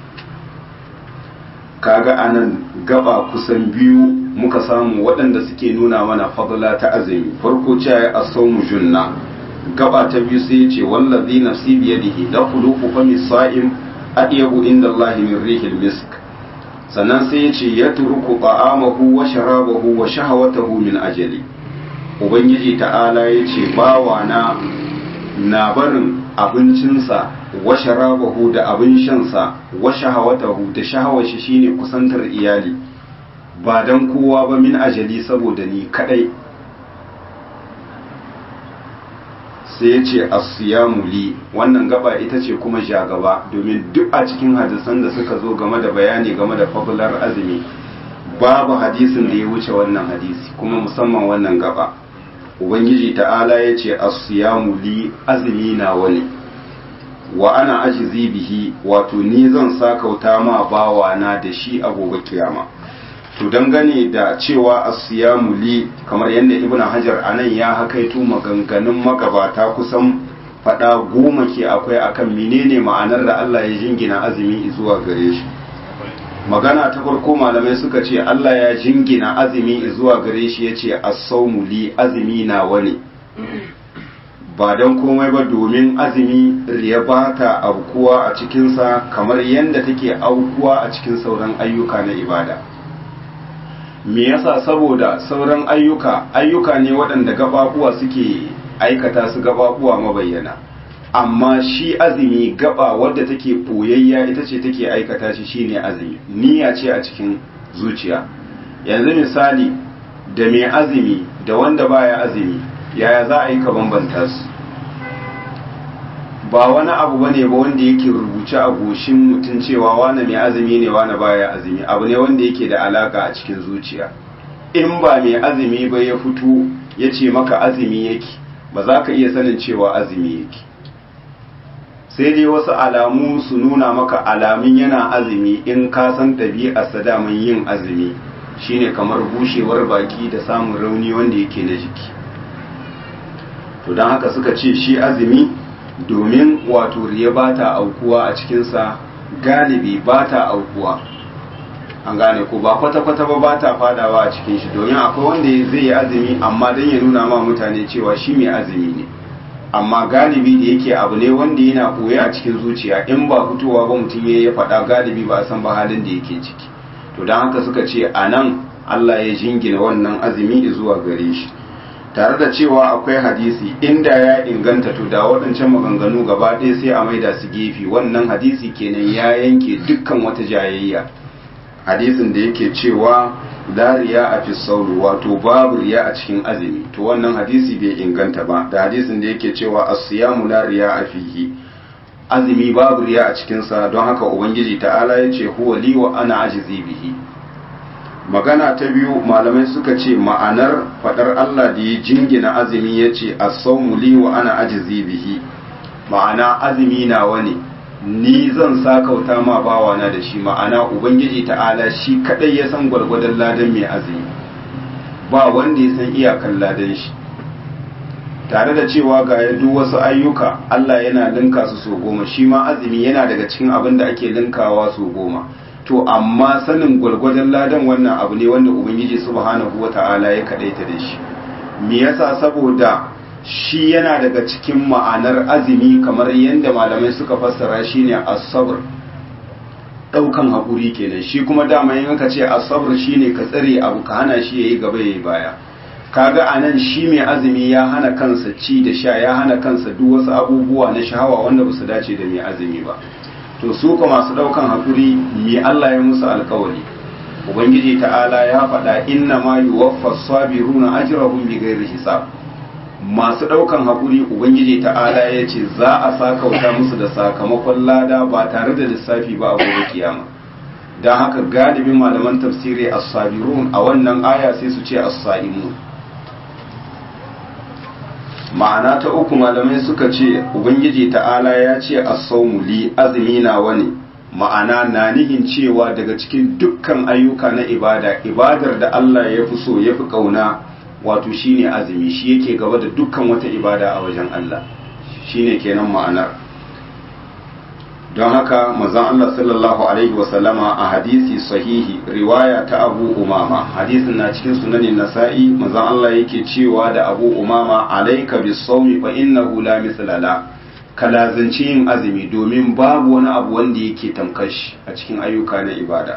kaga anan gaba kusan biyu muka samu waɗanda suke nuna mana fadla ta azumi farko ce ya asawmu junna gaba ta biyu sai ya ce wallazi nafsi biyadihi la khuluqu fami sa'im adiyabu inda Allah min rihil misk sannan sai ya ce yatruku ta'amahu wa sharabahu wa shahawatahu min ajali ubangiji ta'ala ya ce bawa na na barin abincinsa wa sharabahu da abin shansa wa shahawatahu da shahawar shi shine kusantar iyali ba dan kowa ba min ajali saboda ni kadai sai ya ce asiyamu li wannan gaba ita ce kuma jagaba domin duk a cikin hadisan da suka zo game da bayani game da fabular azumi babu hadisin da ya wuce wannan hadisi kuma musamman wannan gaba ubangiji ta'ala ya ce asiyamu li azumi na wani wa ana ajizi bihi wato ni zan sakauta ma bawa na da shi a gobe kiyama to dangane da cewa asiyamu li kamar yadda ibnu hajar anan ya hakaito maganganun magabata kusan fada goma ke akwai akan menene ma'anar da Allah ya jingina azumi zuwa gare shi magana ta farko malamai suka ce Allah ya jingina azumi zuwa gare shi yace as-sawmu li azumi na wani ba don komai ba domin azumi riya ba ta aukuwa a cikinsa kamar yadda take aukuwa a cikin sauran ayyuka na ibada me yasa saboda sauran ayyuka ayyuka ne waɗanda gababuwa suke aikata su gababuwa mabayyana amma shi azumi gaba wadda take ɓoyayya ita ce take aikata shi shine azumi niyya ce a cikin zuciya yanzu misali da mai azumi da wanda baya azumi yaya za a yi ka bambanta su ba wani abu bane ba wanda yake rubuce a goshin mutum cewa wane mai azumi ne wane baya azumi abu ne wanda yake da alaka a cikin zuciya in ba mai azumi ba ya fito ya ce maka azumi yake ba za ka iya sanin cewa azumi yake sai dai wasu alamu su nuna maka alamun yana azumi in ka san ɗabi'arsa daman yin azumi shine kamar bushewar baki da samun rauni wanda yake na jiki to don haka suka ce shi azumi domin wato riya ba ta aukuwa a cikinsa galibi ba ta aukuwa an gane ko ba kwata-kwata ba ba ta fadawa a cikin shi domin akwai wanda zai yi azumi amma don ya nuna ma mutane cewa shi mai azumi ne amma galibi da yake abu ne wanda yana koya a cikin zuciya in ba fitowa ba mutum ya faɗa galibi ba a san ba halin da yake ciki to don haka suka ce a nan Allah ya jingina wannan azumi zuwa gare shi tare da cewa akwai hadisi inda ya inganta to da waɗancan maganganu gaba ɗaya sai a maida su gefe wannan hadisi kenan ya yanke dukkan wata jayayya hadisin da yake cewa la riya a fi sauri wato babu riya a cikin azumi to wannan hadisi bai inganta ba da hadisin da yake cewa as-siyamu la riya a fihi azumi babu riya a cikinsa don haka ubangiji ta'ala ya ce huwa li wa ana ajizi bihi magana ta biyu malamai suka ce ma'anar fadar Allah da ya jingina azumi ya ce as-sawmu li wa ana ajizi bihi ma'ana azumi nawa ne ni zan sakauta ma bawana da shi ma'ana ubangiji ta'ala shi kadai ya san gwargwadon ladan mai azumi ba wanda ya san iyakan ladan shi tare da cewa ga duk wasu ayyuka Allah yana linka su so goma shi ma azumi yana daga cikin abin da ake linkawa so goma to amma sanin gwargwadon ladan wannan abu ne wanda ubangiji subhanahu wata'ala ya kadaita da shi me yasa saboda shi yana daga cikin ma'anar azumi kamar yadda malamai suka fassara shine as-sabr daukan hakuri kenan shi kuma dama yin ka ce as-sabr shine ka tsare abu ka hana shi yayi gaba yayi baya kaga anan shi mai azumi ya hana kansa ci da sha ya hana kansa duk wasu abubuwa na shahawa wanda ba su dace da mai azumi ba to su kuma masu daukan hakuri me Allah ya musu alkawari ubangiji ta'ala ya faɗa inna ma yuwaffa sabiruna ajrahum bighairi hisab masu daukan hakuri ubangiji ta'ala ya ce za a sakauta musu da sakamakon lada ba tare da lissafi ba a gobe kiyama don haka galibin malaman tafsiri as-sabirun a wannan aya sai su ce as-saimun ma'ana ta uku malamai suka ce ubangiji ta'ala ya ce as-sawmu li azumi na wani ma'ana na nihin cewa daga cikin dukkan ayyuka na ibada ibadar da Allah ya fi so ya fi kauna wato shine azumi shi yake gaba da dukkan wata ibada a wajen Allah shine kenan ma'anar don haka manzon Allah sallallahu alaihi wasallama a hadisi sahihi riwaya ta Abu Umama hadisin na cikin sunanin Nasa'i manzon Allah yake cewa da Abu Umama alayka bis-sawmi fa innahu la mithla la ka lazanci yin azumi domin babu wani abu wanda yake tamkashi a cikin ayyuka na ibada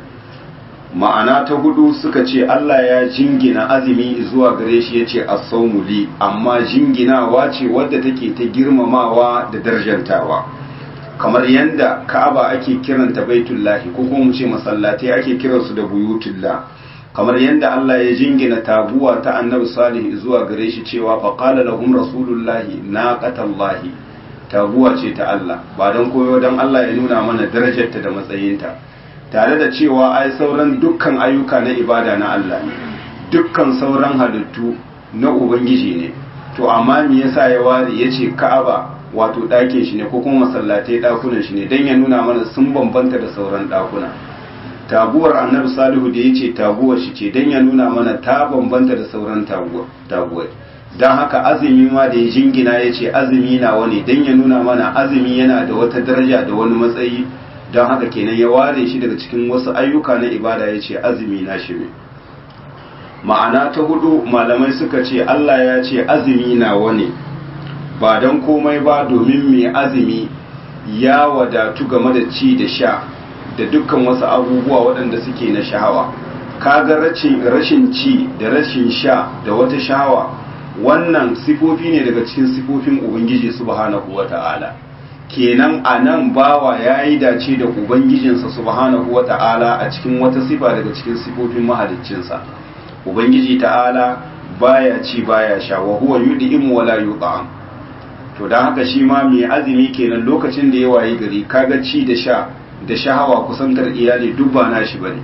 ma'ana ta hudu suka ce Allah ya jingina azumi zuwa gare shi yace as-sawmu li amma jinginawa ce wadda take ta girmamawa da darjantawa kamar yadda ka'aba ake kiranta baitullahi ko kuma mu ce masallatai ake kiransu da buyutullah kamar yadda Allah ya jingina taguwa ta annabi salih zuwa gare shi cewa fa qala lahum rasulullahi naqatallahi taguwa ce ta Allah ba dan koyo dan Allah ya nuna mana darajarta da matsayinta tare da cewa ai sauran dukkan ayyuka na ibada na Allah ne dukkan sauran halittu na ubangiji ne to amma me yasa ya ware yace ka'aba wato ɗakin shi ne ko kuma masallatai ɗakunan shi ne don ya nuna mana sun bambanta da sauran ɗakuna taguwar annabi salihu da ya ce taguwar shi ce don ya nuna mana ta bambanta da sauran taguwar don haka azumi ma da ya jingina ya ce azumi na wani don ya nuna mana azumi yana da wata daraja da wani matsayi don haka kenan ya ware shi daga cikin wasu ayyuka na ibada ya ce azumi na shi ne ma'ana ta hudu malamai suka ce allah ya ce azumi na wani ba don komai ba domin mai azumi ya wadatu game da ci da sha da dukkan wasu abubuwa waɗanda suke na shahawa kaga rashin ci da rashin sha da wata shahawa wannan sifofi ne daga cikin sifofin ubangiji subhanahu wata'ala kenan a nan bawa ya yi dace da ubangijinsa subhanahu wata'ala a cikin wata sifa daga cikin sifofin mahaliccinsa ubangiji ta'ala baya ci baya sha wa huwa yud'im wala yut'am to don haka shi ma mai azumi kenan lokacin da ya wayi gari kaga ci da sha da shahawa kusantar iyali duk ba na shi bane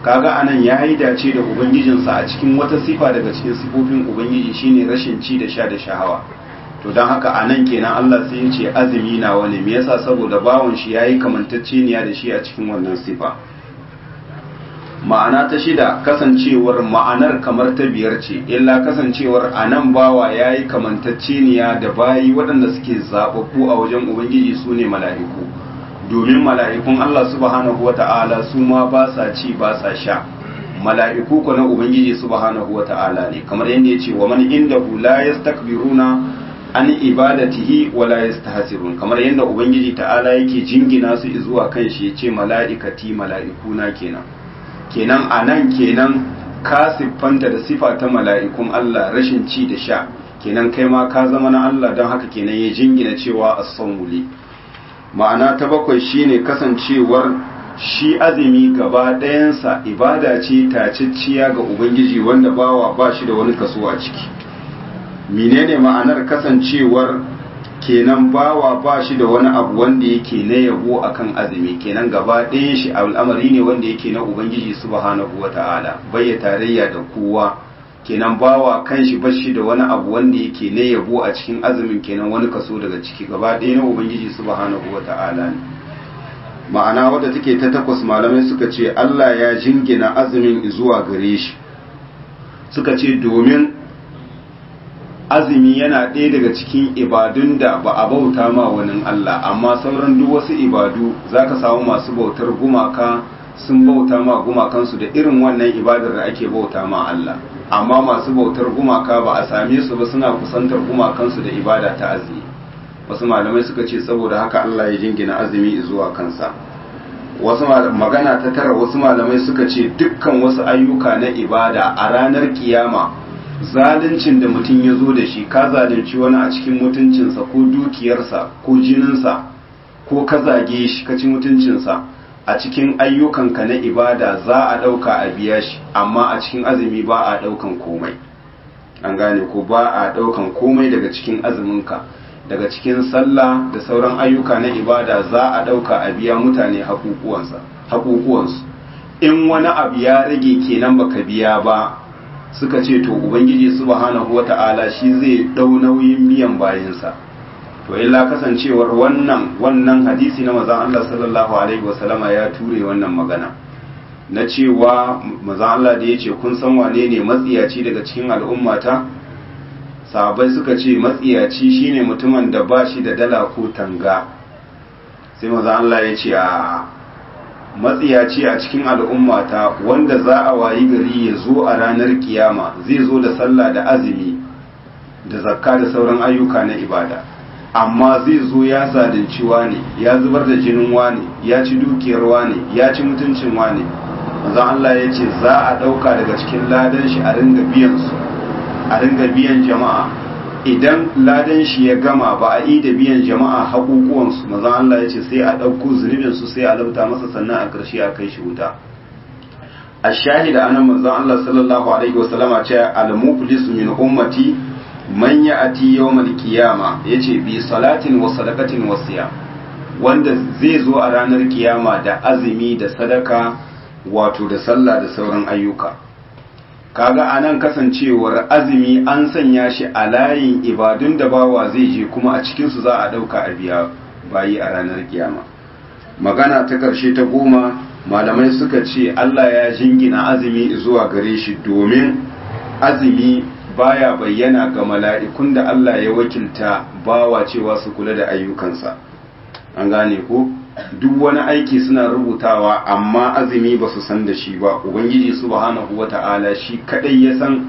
kaga anan ya yi dace da ubangijinsa a cikin wata sifa daga cikin sifofin ubangiji shine rashin ci da sha da shahawa to don haka anan kenan Allah sai ya ce azumi na wani me yasa saboda bawon shi yayi kamantacceniya da shi a cikin wannan sifa ma'ana ta shida kasancewar ma'anar kamar ta biyar ce illa kasancewar anan bawa yayi kamantacceniya da bayi waɗanda suke zababbu a wajen ubangiji su ne mala'iku domin mala'ikun Allah subhanahu wata'ala su ma ba sa ci ba sa sha mala'iku ko na ubangiji subhanahu wata'ala ne kamar yadda ya ce wa man indahu la yastakbiruna an ibadatihi wa la yastahsirun kamar yadda ubangiji ta'ala yake jingina su zuwa kan shi yace mala'ikati mala'ikuna kenan kenan anan kenan ka siffanta da sifa ta mala'ikun Allah rashin ci da sha kenan kai ma ka zama na Allah don haka kenan ya jingina cewa as-sawmuli ma'ana ta bakwai shine kasancewar shi azumi gaba ɗayansa ibada ce tacicciya ga ubangiji wanda bawa ba shi da wani kaso a ciki menene ma'anar kasancewar kenan bawa ba shi da wani abu wanda yake na yabo akan azumi kenan gaba ɗayan shi al'amari ne wanda yake na ubangiji subhanahu wata'ala bai ya tarayya da kowa kenan bawa kanshi bashi da wani abu wanda yake na yabo a cikin azumin kenan wani kaso daga ciki gaba ɗaya na ubangiji subhanahu wata'ala ne ma'ana wadda take ta takwas malamai suka ce Allah ya jingina azumin zuwa gare shi suka ce domin azumi yana ɗaya daga cikin ibadun da ba a bauta ma wani Allah amma sauran duk wasu ibadu zaka samu masu bautar gumaka sun bauta ma gumakansu da irin wannan ibadar da ake bauta ma Allah amma masu bautar gumaka ba a same su ba suna kusantar gumakansu da ibada ta azumi wasu malamai suka ce saboda haka Allah ya jingina azumi zuwa kansa wasu magana ta tara wasu malamai suka ce dukkan wasu ayyuka na ibada a ranar kiyama zaluncin da mutum ya zo da shi ka zalunci wani a cikin mutuncinsa ko dukiyarsa ko jininsa ko ka zage shi ka ci mutuncinsa a cikin ayyukanka na ibada za a ɗauka a biya shi amma a cikin azumi ba a ɗaukan komai an gane ko ba a ɗaukan komai daga cikin azuminka daga cikin sallah da sauran ayyuka na ibada za a ɗauka a biya mutane haƙuƙuwansu in wani abu ya rage kenan baka biya ba suka ce to ubangiji subhanahu wata'ala shi zai ɗau nauyin biyan bayansa to illa kasancewar wannan wannan hadisi na mazan Allah sallallahu alaihi wasallama ya ture wannan magana na cewa mazan Allah da ya ce kun san wane ne matsiyaci daga cikin al'ummata sahabbai suka ce matsiyaci shine mutumin da ba shi da dala ko tanga sai mazan Allah ya ce a matsiyaci a cikin al'ummata wanda za a wayi gari ya zo a ranar kiyama zai zo da sallah da azumi da zakka da sauran ayyuka na ibada amma zai zo ya zalunci wane ya zubar da jinin wane ya ci dukiyar wane ya ci mutuncin wane manzon Allah ya ce za a ɗauka daga cikin ladan shi a ringa biyan su a ringa biyan jama'a idan ladan shi ya gama ba a yi da biyan jama'a haƙuƙuwan su manzon Allah ya ce sai a ɗauko zunubin su sai a labta masa sannan a ƙarshe a kai shi wuta a shahida anan manzon Allah sallallahu alaihi wasallama ce al-muflisu min ummati man ya ati yawmal kiyama yace bi salatin wa sadaqatin wa siyam wanda zai zo a ranar kiyama da azumi da sadaka wato da sallah da sauran ayyuka kaga anan kasancewar azumi an sanya shi a layin ibadun da bawa zai je kuma a cikin su za a dauka a biya bayi a ranar kiyama magana ta karshe ta goma malamai suka ce Allah ya jingina azumi zuwa gare shi domin azumi baya bayyana ga mala'ikun da Allah ya wakilta bawa cewa su kula da ayyukansa an gane ko duk wani aiki suna rubutawa amma azumi ba su san da shi ba ubangiji subhanahu wata'ala shi kadai ya san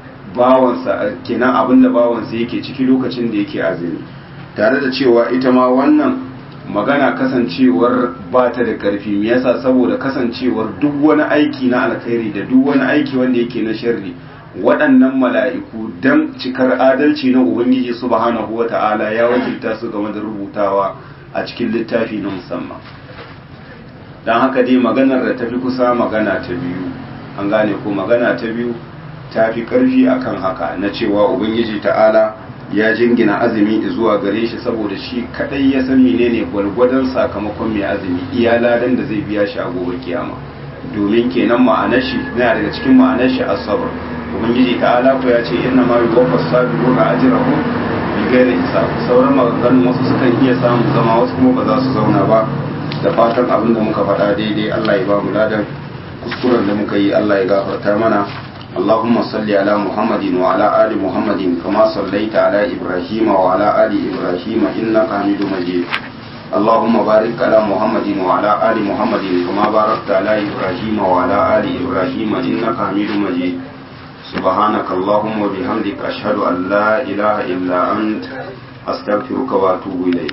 bawansa kenan abin da bawansa yake ciki lokacin da yake azumi tare da cewa ita ma wannan magana kasancewar ba ta da ƙarfi me yasa saboda kasancewar duk wani aiki na alkhairi da duk wani aiki wanda yake na sharri waɗannan mala'iku don cikar adalci na Ubangiji subhanahu wa ta'ala ya wakilta su game da rubutawa a cikin littafi na musamman. Don haka dai maganar da tafi kusa magana ta biyu, an gane ko magana ta biyu ta fi ƙarfi a kan haka na cewa Ubangiji ta'ala ya jingina azumi zuwa gare shi saboda shi kaɗai ya san menene gwargwadon sakamakon mai azumi iya ladan da zai biya shi a gobe kiyama. domin kenan ma'anar shi na daga cikin ma'anar shi as-sabr ubangiji ta'ala ko ya ce inna ma yuwaffa as-sabiruna ajrahum bi ghairi hisab sauran maganganun wasu sukan iya samun zama wasu kuma ba za su zauna ba da fatan abin da muka faɗa daidai Allah ya ba mu ladan kuskuren da muka yi Allah ya gafarta mana اللهم صل على محمد وعلى آل محمد كما صليت على إبراهيم وعلى آل إبراهيم إنك حميد مجيد اللهم بارك على محمد وعلى آل محمد كما باركت على إبراهيم وعلى آل إبراهيم إنك حميد مجيد سبحانك اللهم وبحمدك أشهد أن لا إله إلا أنت أستغفرك وأتوب إليك